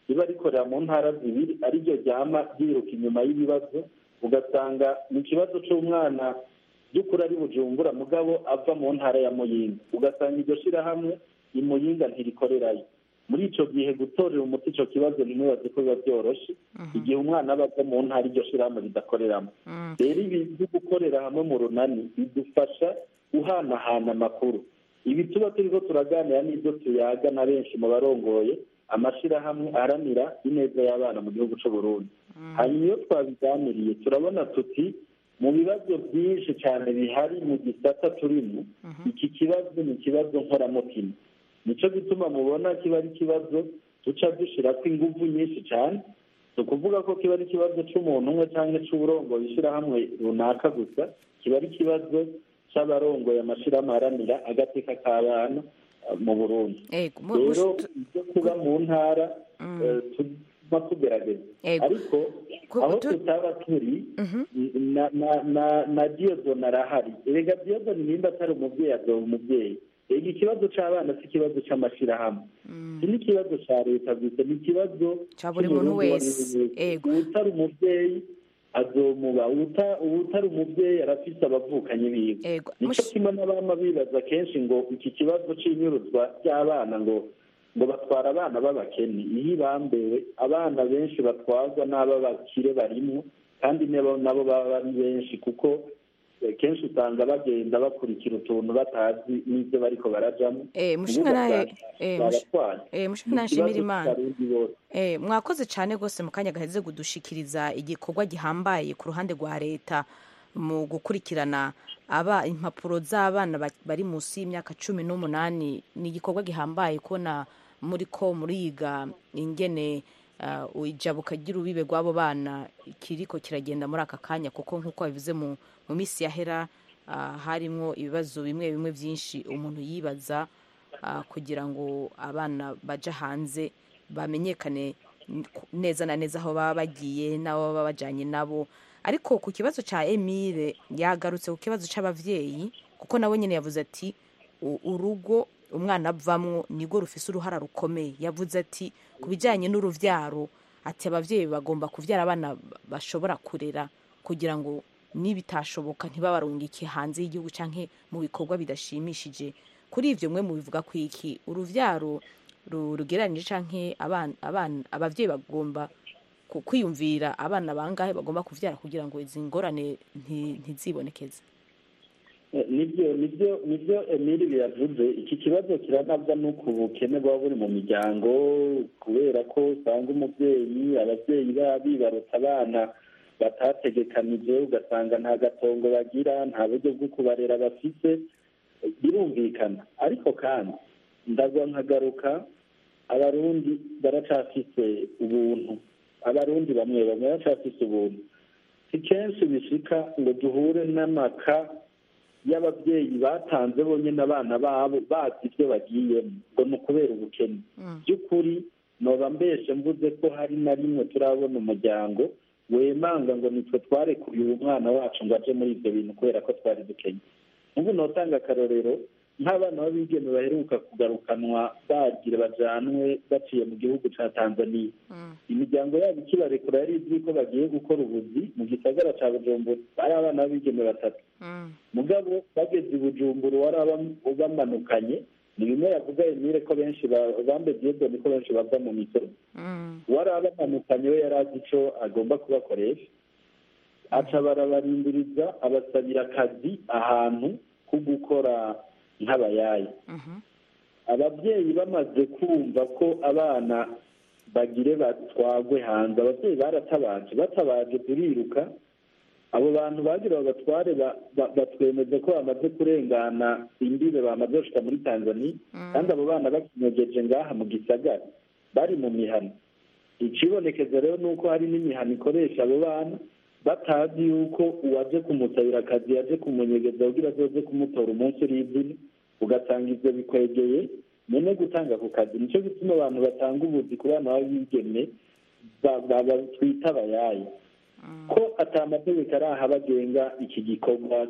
riba rikorera mu ntara zibiri ariryo ryama ryiruka inyuma y'ibibazo ugasanga ni ikibazo cy'umwana by'ukuri ari bujumbura mugabo ava mu ntara ya muyinga ugasanga iryo shyirahamwe imuyinga ntirikorerayo muri icyo gihe gutorera umuti icyo kibazo ntimubaze ko biba byoroshye igihe umwana aba ava mu ntara iryo shyirahamwe ridakoreramo rero ibi byo gukorera hamwe mu runani bidufasha guhanahana amakuru ibi tuba turiho turaganira n'ibyo tuyaga na benshi mu barongoye amashyirahamwe aharanira ineza y'abana mu gihugu cy'u Burundi hanyuma iyo twabiganiriye turabona tuti mu bibazo byinshi cyane bihari mu gisata turimo iki kibazo ni ikibazo nkoramutima nicyo gituma mubona kiba ari ikibazo duca dushyira ko ingufu nyinshi cyane si ukuvuga ko kiba ari ikibazo cy'umuntu umwe cyangwa cy'uburongoye ishyirahamwe runaka gusa kiba ari ikibazo cy'abarongoye amashyirahamwe aharanira agateka k'abana mu burundi rero ibyo kuba mu ntara tuguma tugerageza ariko aho tutaba turi na diyodoni arahari rega diyodoni nimba atari umubyeyi azoba umubyeyi rega ikibazo cy'abana si ikibazo cy'amashyirahamwe iki ni ikibazo cya leta gusa ni ikibazo cya buri muntu wese utari umubyeyi azomuba utari umubyeyi arafise abavukanyi biwe nicyo kimwe n'abama bibaza kenshi ngo iki kibazo cy'inyuruzwa ry'abana ngo ngo batwara abana b'abakene iyo ibambewe abana benshi batwarwa n'ab'abakire barimo kandi nabo baba ari benshi kuko kenshi usanga bagenda bakurikira utuntu batazi n'ibyo bariko barajamo mushimira nshimira imana mwakoze cyane rwose mu kanya gaheze kudushikiriza igikorwa gihambaye ku ruhande rwa leta mu gukurikirana aba impapuro z'abana bari munsi y'imyaka cumi n'umunani ni igikorwa gihambaye kubona muri ko muriga ingene ijabuka ry'urubibe rw'abo bana kiriko kiragenda muri aka kanya kuko nk'uko babivuze mu minsi yahera harimo ibibazo bimwe bimwe byinshi umuntu yibaza kugira ngo abana baje hanze bamenyekane neza na neza aho baba bagiye n'abo baba bajyanye nabo ariko ku kibazo cya emile yagarutse ku kibazo cy'ababyeyi kuko nawe nyine yavuze ati urugo umwana avamwo nirwo rufise uruhara rukomeye yavuze ati ku bijyanye n'urubyaro ati ababyeyi bagomba kubyara abana bashobora kurera kugira ngo nibitashoboka ntibabarungike hanze y'igihugu cyangwa mu bikorwa bidashimishije kuri ibyo mwe mubivuga ku iki urubyaro rugereranyije cyangwa ababyeyi bagomba kwiyumvira abana bangahe bagomba kubyara kugira ngo izi ngorane ntizibonekeze nibyo nibyo nibyo emili biyavuze iki kibazo kiranabwa n'uko ubukene buba buri mu miryango kubera ko usanga umubyeyi ababyeyi baba bibarutse abana batategekanije ugasanga nta gatongo bagira nta buryo bwo kubarera bafite birumvikana ariko kandi ndagwa nkagaruka abarundi baracafise ubuntu abarundi bamwe bamwe baracafise ubuntu si kenshi bishika ngo duhure n'amaka y'ababyeyi batanze bonyine abana babo bazi ibyo bagiyemo ngo ni ukubera ubukene by'ukuri noba mbeshe mvuze ko hari na rimwe turabona umuryango wemanga ngo nitwe twarekuye uyu mwana wacu ngo aje muri ibyo bintu kubera ko twari dukenye ubu notanga akarorero nk'abana b'abigeme baheruka kugarukanwa bagira bajanwe baciye mu gihugu cya tanzania imiryango yabo ikibarekura yari izwi ko bagiye gukora ubuzi mu gisagara cya bujumbura ari abana b'abigeme batatu mugabo bageze i bujumbura wari bamanukanye ni bimwe yavuga emile ko benshi bambe diyodoni ko benshi bava mu misozi wari abamanukanye we yari azi icyo agomba kubakoresha aca barabarindiriza abasabira akazi ahantu ko gukora nk'abayaya ababyeyi bamaze kumva ko abana bagire batwagwe hanze ababyeyi baratabaje batabaje turiruka abo bantu bagira babatware batwemeze ko bamaze kurengana imbibe bamaze gushika muri tanzania kandi abo bana bakinyogeje ngaha mu gisagara bari mu mihano ikibonekeza rero ni uko hari n'imihano ikoresha abo bana batazi yuko uwaje kumusabira akazi yaje kumunyegeza kugira azoze kumutora umunsi uri izina ugasanga ibyo bikwegeye nyine gutanga ku kazi nicyo gituma abantu batanga ubuzi ku bana b'abigeme twita abayayi ko atamategeko ari aha bagenga iki gikorwa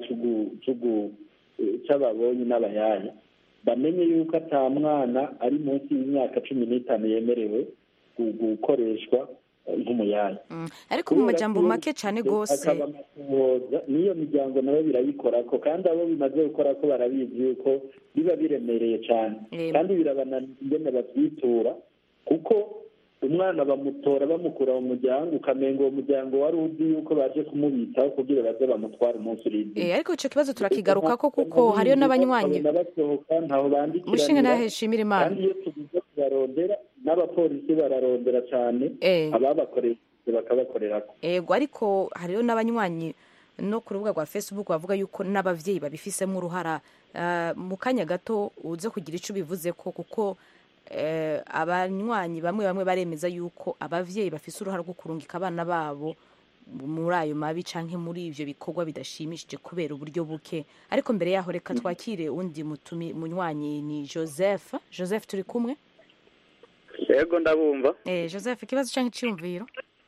cy'ababonye n'abayaya bamenye yuko ata mwana ari munsi y'imyaka cumi n'itanu yemerewe gukoreshwa nk'umuyaya ariko mu majambo make cyane rwose n'iyo miryango nayo birayikora ko kandi abo bimaze gukora ko barabizi yuko biba biremereye cyane kandi birabananira ingene babyitura kuko umwana bamutora bamukura mu muryango ukamenga uwo muryango wari uzi yuko baje kumubitaho kugira baze bamutware umunsi uri ariko icyo kibazo turakigaruka ko kuko hariyo n'abanywanyi basohoka ntaho bandikira mushinga ntaheshimira imana kandi iyo tugize kubarondera n'abapolisi bararondera cyane ababakoreye bakabakorerako ego ariko hariyo n'abanywanyi no ku rubuga rwa facebook bavuga yuko n'ababyeyi babifisemo uruhara mu kanya gato uze kugira icyo ubivuze ko kuko abanywanyi bamwe bamwe baremeza yuko ababyeyi bafite uruhare rwo kurungika abana babo muri ayo mabi cyangwa muri ibyo bikorwa bidashimishije kubera uburyo buke ariko mbere yaho reka twakire undi munywanyi ni joseph joseph turi kumwe yego ndabumva joseph ikibazo cyangwa icyiyumviro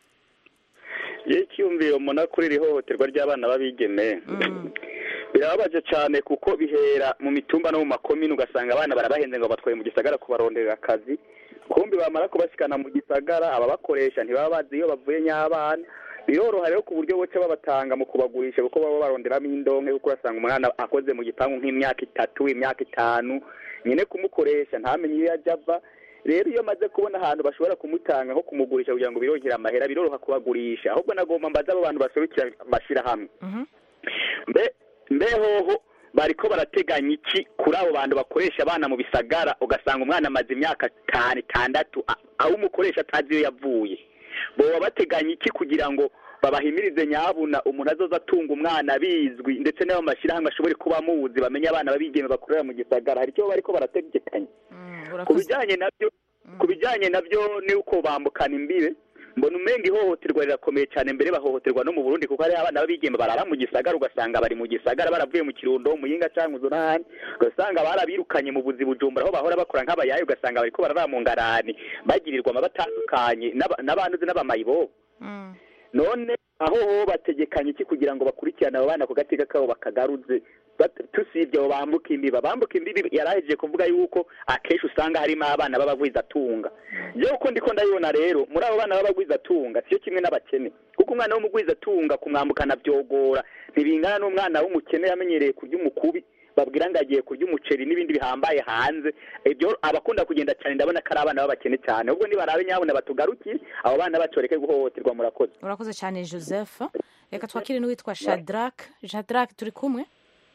iyo icyiyumviro umuntu kuri iri hohoterwa ry'abana b'abigeme birababaje cyane kuko bihera mu mitumba no mu makomini ugasanga abana barabahenze ngo batwaye mu gisagara kubarondera akazi kumbi bamara kubasikana mu gisagara ababakoresha ntibaba bazi iyo bavuye nyabana biroroha rero ku buryo buke babatanga mu kubagurisha kuko baba baronderamo indonke kuko urasanga umwana akoze mu gipangu nk'imyaka itatu imyaka itanu nyine kumukoresha ntamenye iyo yajya ava rero iyo amaze kubona ahantu bashobora kumutanga nko kumugurisha kugira ngo birongere amahera biroroha kubagurisha ahubwo nagomba mbaza abo bantu baserukira amashyirahamwe mbe mbehoho bariko barateganya iki kuri abo bantu bakoresha abana mu bisagara ugasanga umwana amaze imyaka itanu itandatu aho umukoresha atazi iyo yavuye boba bateganya iki kugira ngo babahimirize nyabuna umuntu azoza atunga umwana bizwi ndetse n'ayo mashyirahamwe ashobore kuba amuzi bamenye abana babigeme bakorera mu gisagara hari icyo bariko barategekanya ku bijyanye nabyo ku bijyanye nabyo ni uko bambukana imbibe mbona umenga ihohoterwa rirakomeye cyane mbere bahohoterwa no mu burundi kuko hariho abana b'abigeme barara mu gisagara ugasanga bari mu gisagara baravuye mu kirundo mu yinga cyangwa uzunani ugasanga barabirukanye mu buzi bujumbura aho bahora bakora nk'abayayi ugasanga bariko barara mu ngarani bagirirwa amaba atandukanye n'abantu uzi n'abamayibobo none aho ho bategekanye iki kugira ngo bakurikirane abo bana ku gateka kabo bakagaruze tusibye abo bambuka imbibi bambuka imbibi yarahejeje kuvuga yuko akenshi usanga harimo abana b'abagwizatunga yewe uko ndiko ndabibona rero muri abo bana b'abagwizatunga siyo kimwe n'abakene kuko umwana w'umugwizatunga kumwambukana byogora ntibingana n'umwana w'umukene yamenyereye kurya umukubi babwira ngo agiye kurya umuceri n'ibindi bihambaye hanze ibyo abakunda kugenda cyane ndabona ko ari abana b'abakene cyane ubwo nibarabe nyabona batugarukiye abo bana bacu bareke guhohoterwa murakoze urakoze cyane joseph reka twakire n'uwitwa shadrack shadrack turi kumwe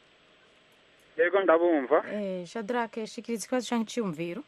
yego ndabumva shadrack shikiriza ikibazo cyangwa icyiyumviro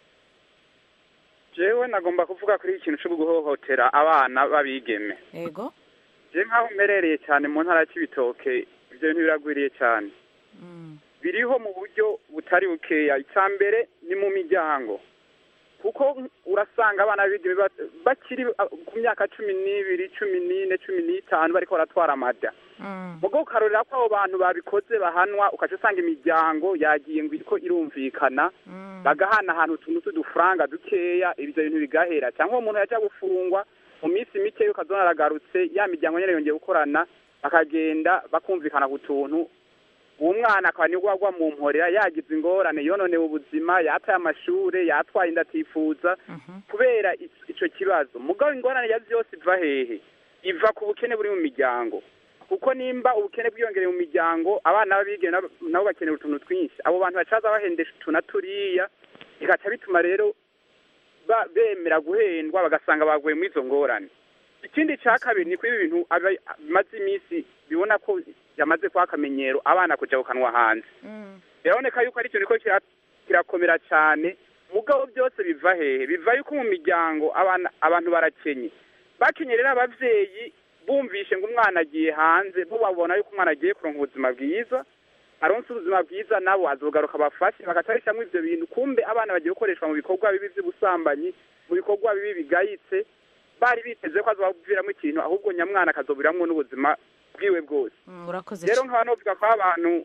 jewe nagomba kuvuga kuri ikintu cyo guhohotera abana b'abigeme yego je nk'aho mmerereye cyane mu ntara y'ibitoke ibyo bintu biragwiriye cyane biriho mu buryo butari bukeya icya mbere ni mu miryango kuko urasanga abana b'abigeme bakiri ku myaka cumi n'ibiri cumi n'ine cumi n'itanu bariko baratwara amada mugo ukarorera ko abo bantu babikoze bahanwa ukaca usanga imiryango yagiye ngo iriko irumvikana bagahana ahantu utuntu tw'udufaranga dukeya ibyo bintu bigahera cyangwa uwo muntu yajya gufungwa mu minsi mike ukazona aragarutse ya miryango nyine yongeye gukorana bakagenda bakumvikana ku tuntu uwo mwana akaba nibwo agwa mu mporera yagize ingorane yononewe ubuzima yataye amashure yatwaye inda atifuza kubera ico kibazo mugabo ingorane ya vyose iva hehe iva ku bukene buri mu miryango kuko nimba ubukene bwiyongereye mu miryango abana b'abigeme nabo bakenera utuntu twinshi abo bantu bacaza bahendesha utu na turiya bigaca bituma rero bemera guhendwa bagasanga baguye muri izo ngorane ikindi cya kabiri ni ko ibi bintu bimaze iminsi bibona ko yamaze kuba akamenyero abana kujya gukanwa hanze biraboneka yuko ari ikintu ko kirakomera cyane mugabo byose biva hehe biva yuko mu miryango abantu barakenye bakenye rero ababyeyi bumvishe ngo umwana agiye hanze bo babona yuko umwana agiye kuronka ubuzima bwiza aronse ubuzima bwiza nabo azogaruka bafashe bagatarishamo ibyo bintu kumbe abana bagiye gukoreshwa mu bikorwa bibi by'ubusambanyi mu bikorwa bibi bigayitse bari biteze ko azobaviramo ikintu ahubwo nyamwana akazobiramwo n'ubuzima bwiwe bwose rero nkaba novuga ko abantu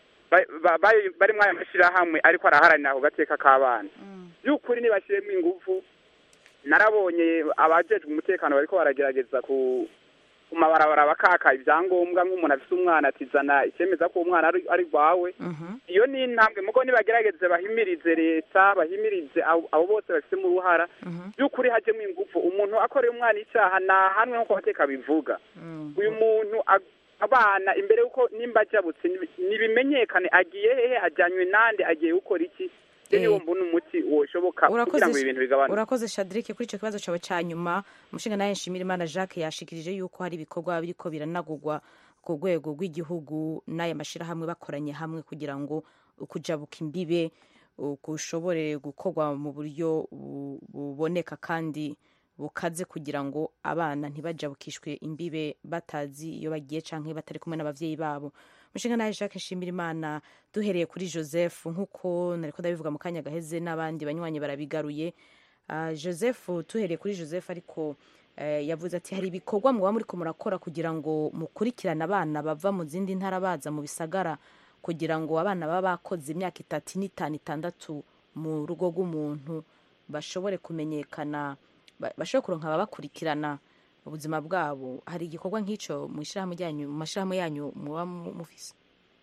bari muri aya mashyirahamwe ariko araharanira ako gateka k'abana by'ukuri nibashyiremo ingufu narabonye abajejwe umutekano bariko baragerageza ku ku mabarabara bakaka ibyangombwa nk'umuntu afite umwana atizana icyemeza ko umwana ari ari rwawe iyo ni intambwe mugo nibagerageze bahimirize leta bahimirize abo abo bose bafitemo uruhara by'ukuri hajyemo ingufu umuntu akoreye umwana icyaha ntahanwe nk'uko amateka bivuga uyu muntu ag- abana imbere y'uko nimba ajabutse nibi- nibimenyekane agiye hehe ajyanywe nande agiye gukora iki rero niwo mbona umuti woshoboka kugira ngo ibi bintu bigabanuke urakoze shadirike kuri icyo kibazo cyawe cya nyuma umushinga nawe nshimirimana jacques yashikirije yuko hari ibikorwa biriko biranagurwa ku rwego rw'igihugu n'aya mashyirahamwe bakoranye hamwe kugira ngo ukujabuka imbibe uh, gushobore gukorwa mu buryo bu- buboneka kandi bukaze kugira ngo abana ntibajabukishwe imbibe batazi iyo bagiye canke batari kumwe n'abavyeyi babo umushinga nawe jacques nshimirimana duhereye kuri joseph nk'uko nariko ndabivuga mu kanya gaheze n'abandi banywanyi barabigaruye Ah, joseph tuhereye kuri joseph ariko eh, yavuze ati hari ibikorwa muba muriko murakora kugira ngo mukurikirane abana bava mu zindi ntara baza mu bisagara kugira ngo abana baba bakoze imyaka itatu n'itanu itandatu mu rugo rw'umuntu bashobore kumenyekana ba- bashobore kuronka ababakurikirana ubuzima bwabo hari igikorwa nk'icyo mu ishyirahamwe ryanyu mu mashyirahamwe yanyu muba mu- mufise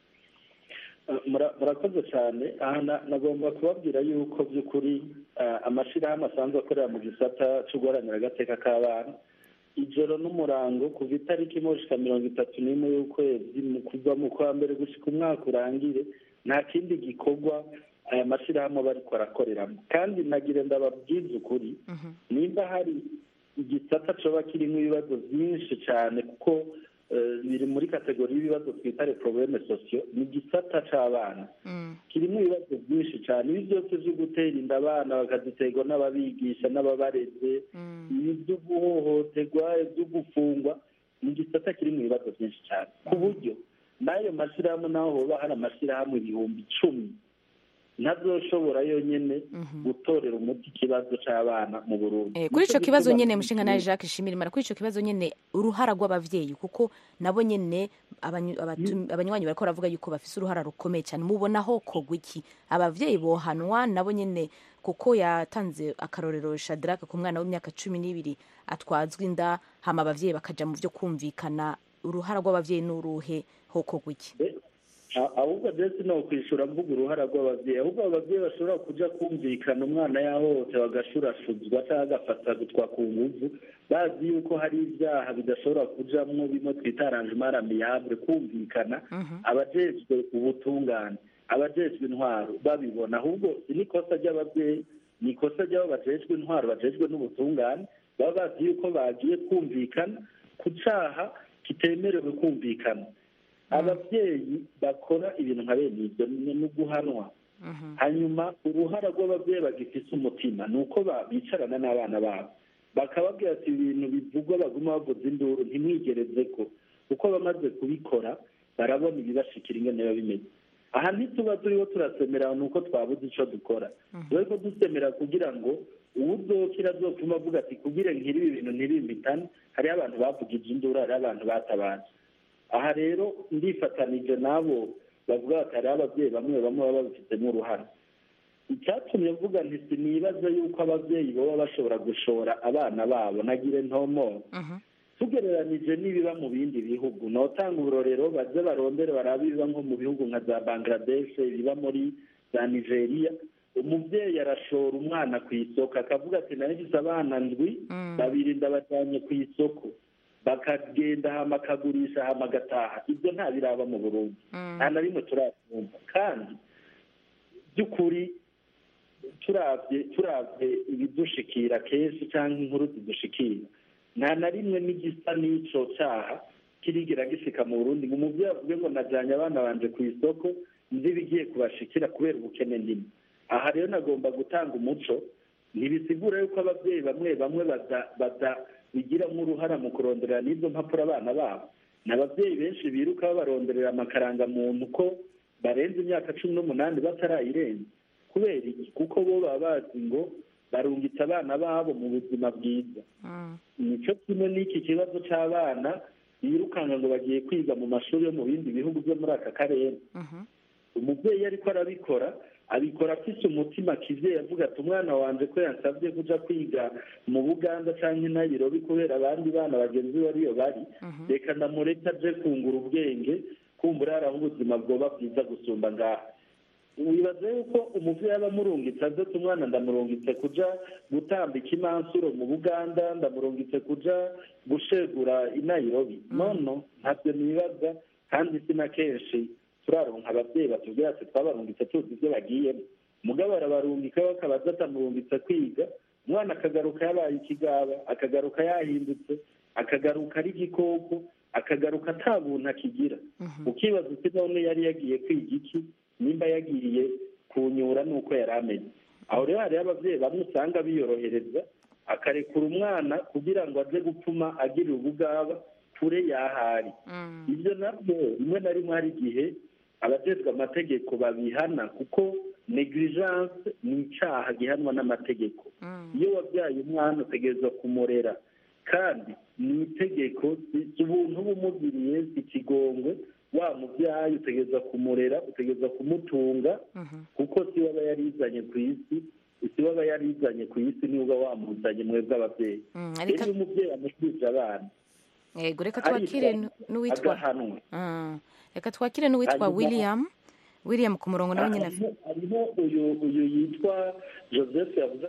Mura- murakoze cyane aha na- nagomba kubabwira yuko by'ukuri ah, amashyirahamwe asanzwe akorera mu gisata cyo guharanira agateka k'abana ijoro n'umurango kuva itariki imwe gushika mirongo itatu n'imwe y'ukwezi mu kuva mu kwa mbere gushika umwaka urangire nta kindi gikorwa aya mashyirahamwe aba ariko arakoreramo kandi nagira ndababwiza ukuri nimba hari igisata coba kirimo ibibazo byinshi cyane kuko eh, biri muri kategori y'ibibazo twita reporobeme sosiyo ni igisata c'abana kirimo ibibazo byinshi cyane ibi byose byo gutera inda abana bakaziterwa n'ababigisha n'ababareze ibi byo guhohoterwa ibyo gufungwa ni igisata kirimo ibibazo byinshi cyane ku buryo n'ayo mashyirahamwe naho hoba hari amashyirahamwe ibihumbi icumi ntazoshobora yonyine gutorera umuti ikibazo c'abana mu burundi Eh, kuri ico Nico kibazo gituma nyene mushinga nawe Jacques Shimirimana kuri ico kibazo nyene uruhara rw'abavyeyi kuko nabo nyene abanyu- abatu- abanywanyi bariko baravuga yuko bafise uruhara rukomeye cyane mubona ho kogwa iki abavyeyi bohanwa nabo nyene kuko yatanze akarorero Shadrack ku mwana w'imyaka cumi n'ibiri atwazwa inda hama abavyeyi bakaja mu vyo kumvikana uruhara rw'abavyeyi n'uruhe ho kogwa iki A- ahubwo je sinokwishura mvuga uruhara rw'abavyeyi ahubwo abavyeyi bashobora kuja kumvikana umwana yahohotewe agashurashuzwa canke agafatagutwa ku nguvu bazi yuko hari ibyaha bidashobora kujamwo bimwe twita arrangement amiable kumvikana abajejwe ubutungane abajejwe intwaro babibona ahubwo si n'ikosa ry'abavyeyi ni ikosa ry'abo bajejwe intwaro bajejwe n'ubutungane baba bazi yuko bagiye kumvikana ku caha kitemerewe kumvikana ababyeyi bakora ibintu nka bene ibyo ni ni uguhanwa hanyuma uruhara rw'ababyeyi bagifise umutima ni uko ba- bicarana n'abana babo bakababwira ati ibintu bivugwa baguma bavuza induru ntimwigereze ko kuko bamaze kubikora barabona ibibashikira ingene biba bimeze aha ntituba turiho turasemera ni uko twabuze ico dukora turiko dusemera kugira ngo uwuzokira azopfuma avuga ati kugira nkiri ibi bintu ntibimpitane hariho abantu bavugije induru hariho abantu batabaje aha rero ndifatanije n'abo bavuga bati hariho ababyeyi bamwe bamwe baba babifitemo uruhare icyatumye mvuga nti sinibaza yuko ababyeyi baba bashobora gushora abana babo nagire ntomo tugereranije n'ibiba mu bindi bihugu notanga uburorero baze barondere barabe ibiba nko mu bihugu nka za bangladesh ibiba muri za nigeria umubyeyi arashora umwana ku isoko akavuga ati nagize abana ndwi babiri ndabajyanye ku isoko bakagenda hama akagurisha hama agataha ibyo nta biraba mu burundi nta na rimwe turakumva kandi by'ukuri turabye turabye ibidushikira kenshi cyangwa inkuru zidushikira nta na rimwe n'igisa n'ico cyaha kirigera gishika mu burundi ngo umubyeyi avuge ngo najyanye abana banje ku isoko nzi ibigiye kubashikira kubera ubukene ndimo aha rero nagomba gutanga umuco ntibisigura yuko ababyeyi bamwe bamwe badabigiramo uruhara mu kuronderera n'izo mpapuro abana babo ni ababyeyi benshi biruka babaronderera amakarangamuntu ko barenze imyaka cumi n'umunani batarayirenza kubera iki kuko bo baba bazi ngo barungitse abana babo mu buzima bwiza nicyo kimwe n'iki kibazo cy'abana birukanga ngo bagiye kwiga mu mashuri yo mu bindi bihugu byo muri aka karere umubyeyi ariko arabikora abikora afite umutima kizeye avuga ati umwana wanjye ko yansabye kuja kwiga mu buganda cyangwa i nayirobi kubera abandi bana bagenzi be ariyo bari reka ndamureke aje kungura ubwenge kumbura hari aho ubuzima bwoba bwiza gusumba ngaha wibaza yuko umubyeyi aba amurungitse aze ati umwana ndamurungitse kuja gutambika imansuro mu buganda ndamurungitse kuja gushegura i nayirobi nono ntabyo nibaza kandi si na kenshi turaronka ababyeyi batubwira ati twabarungitse tuzi ibyo bagiyemo mugabo arabarungika bakabaza atamurungitse kwiga umwana akagaruka yabaye ikigaba akagaruka yahindutse akagaruka ari igikoko akagaruka ata buntu akigira ukibaza uti none yari yagiye kwiga iki nimba yagiye kunyura nuko yari ameze aho rero hariho ababyeyi bamwe usanga biyorohereza akarekura umwana kugira ngo aze gupfuma agirira ubugaba kure y'ahari ibyo nabyo rimwe na rimwe hari igihe abajejwe amategeko babihana kuko negligence ni icyaha gihanwa n'amategeko iyo wabyaye umwana utegerezwa kumurera kandi ni itegeko si ubuntu uba umugiriye si ikigongwe wa mubyaye utegereza kumurera utegereza kumutunga kuko si we aba yarizanye ku isi si we aba yarizanye ku isi niwe uba wamuzanye mwebwe ababyeyi rero iyo umubyeyi amukirije abana yego reka twakire n'uwitwa agahanwa reka twakire n'uwitwa william william ku murongo nawe nyine hariho uyu uyu yitwa joseph yavuze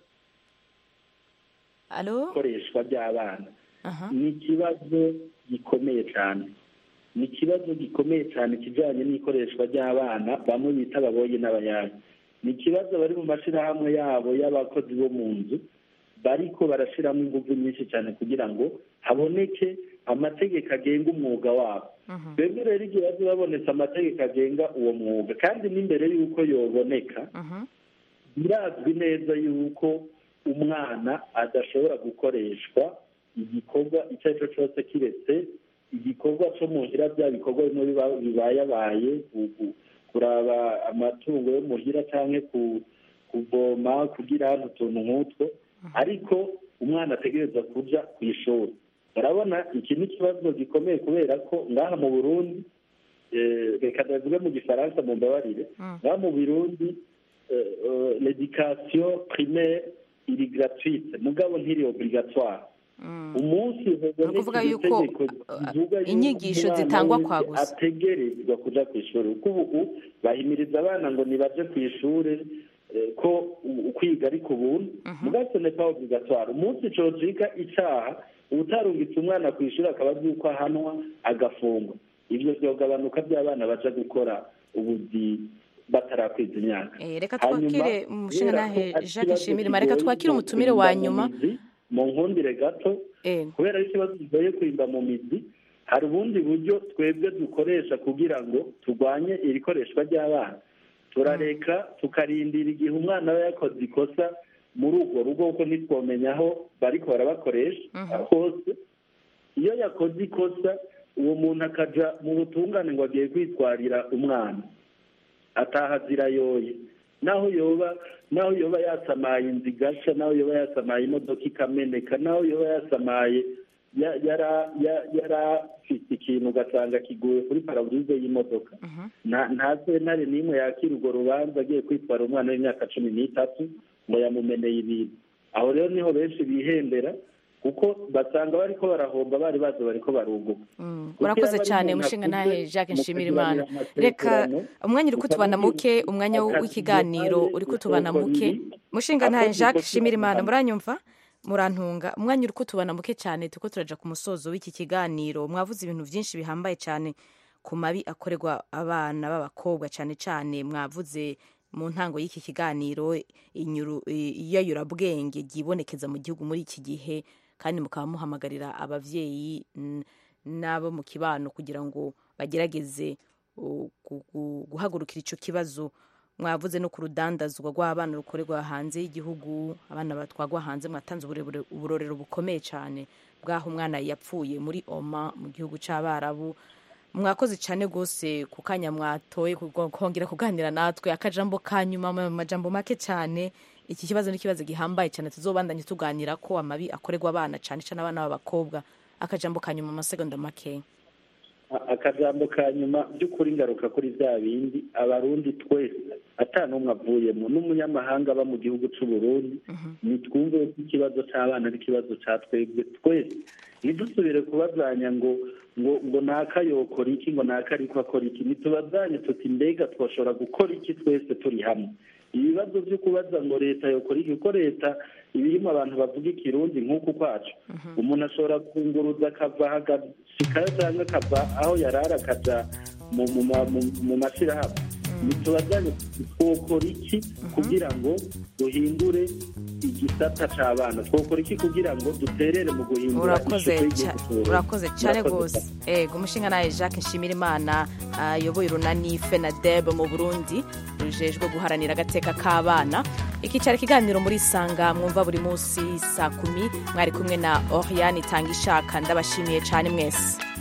alo ikoreshwa ry'abana ni ikibazo gikomeye cyane ni ikibazo gikomeye cyane kijyanye n'ikoreshwa ry'abana bamwe bita ababoye n'abayaya ni ikibazo bari mu mashyirahamwe yabo y'abakozi bo mu nzu bariko barashyiramo ingufu nyinshi cyane kugira ngo haboneke amategeko agenga umwuga wabo twebwe rero igihe bazi babonetse amategeko agenga uwo mwuga kandi n'imbere y'uko yoboneka birazwi neza y'uko umwana adashobora gukoreshwa igikorwa icyo ari cyo cyose kiretse igikorwa cyo muhira bya bikorwa bimwe bibayabaye kuraba amatungo yo muhira cyangwa kuvoma kugira utuntu nk'utwo ariko umwana ategereza kujya ku ishuri urabona iki ni ikibazo gikomeye kubera ko ngaha mu burundi reka ndavuge mu gifaransa mu mbabarire ngaha mu burundi l'education primaire iri gratuite mugabo ntiri obligatoire umunsi ukuvuga yuko inyigisho zitangwa kwa gusa ategerezwa kuja ku ishuri kuko ubu bahimiriza abana ngo nibaje ku ishuri ko kwiga ari ku buntu mugabo ne pas obligatoire umunsi cocika icaha utarungitse umwana ku ishuri akaba azi yuko ahanwa agafungwa ibyo byogabanuka by'abana baja gukora ubuzi batarakwiza imyaka reka twakire umushinga nahe jacques nshimirimana reka twakire umutumire wa nyuma mu nkundire gato kubera ko ikibazo kigoye kwimba mu mizi hari ubundi buryo twebwe dukoresha kugira ngo turwanye iri koreshwa ry'abana turareka tukarindira igihe umwana aba yakoze ikosa muri urwo rugo kuko ntitwomenya aho bariko barabakoresha hose iyo yakoze ikosa uwo muntu akaja mu butungane ngo agiye kwitwarira umwana ataha zirayoye naho yoba naho yoba yasamaye inzu igasha naho yoba yasamaye imodoka ikameneka naho yoba yasamaye yari afite ikintu ugasanga kiguye kuri paraburize y'imodoka nta sentare n'imwe yakira urwo rubanza agiye kwitwara umwana w'imyaka cumi n'itatu ngo yamumeneye ibintu aho rero niho benshi bihembera kuko basanga bariko barahomba bari bazi bariko barunguka urakoze cyane umushinga nahe jacques nshimirimana reka umwanya uri kutubana muke umwanya w'ikiganiro uri kutubana muke umushinga nahe jacques nshimirimana muranyumva murantunga umwanya uri kutubana muke cyane tuko turaja ku musozo w'iki kiganiro mwavuze ibintu byinshi bihambaye cyane ku mabi akorerwa abana b'abakobwa cyane cyane mwavuze mu ntango y'iki kiganiro iyayurabwenge ryibonekeza mu gihugu muri iki gihe kandi mukaba muhamagarira ababyeyi n'abo mu kibano kugira ngo bagerageze guhagurukira icyo kibazo mwavuze no ku rudandazwa rw'abana rukorerwa hanze y'igihugu abana batwagwa hanze mwatanze uburorero bukomeye cyane bw'aho umwana yapfuye muri oma mu gihugu cy'abarabu mwakoze cyane rwose ku kanya mwatoye kongera kuganira natwe akajambo ka nyuma mu majambo make cyane iki kibazo ni ikibazo gihambaye cyane tuzobandanye tuganira ko amabi akorerwa abana cyane cyane abana b'abakobwa akajambo ka nyuma amasegonda make akajambo ka nyuma by'ukuri ngaruka kuri bya bindi abarundi twese ata n'umwe avuyemo n'umunyamahanga aba mu gihugu cy'u Burundi nitwumve ko ikibazo cy'abana ari ikibazo cya twebwe twese ntidusubire kubazanya ngo ngo ngo naka yokora iki ngo naka ariko akora iki ntitubazanye tuti mbega twashobora gukora iki twese turi hamwe ibibazo byo kubaza ngo leta yokora iki kuko leta ibirimo abantu bavuga ikirundi nk'uku kwacu umuntu ashobora kunguruza akava agashikayo cyangwa akava aho yarara akaja mu mashyirahamwe ntitubazanye twokora iki kugira ngo duhindure igisata cy'abana twokora iki kugira ngo duterere mu guhindura urakoze cyane rwose ego umushinga nawe jacques nshimirimana ayoboye urunani fenadeb mu burundi rujejwe guharanira agateka k'abana ikicara ikiganiro muri isanga mwumva buri munsi saa kumi mwari kumwe na oriane itanga ishaka ndabashimiye cyane mwese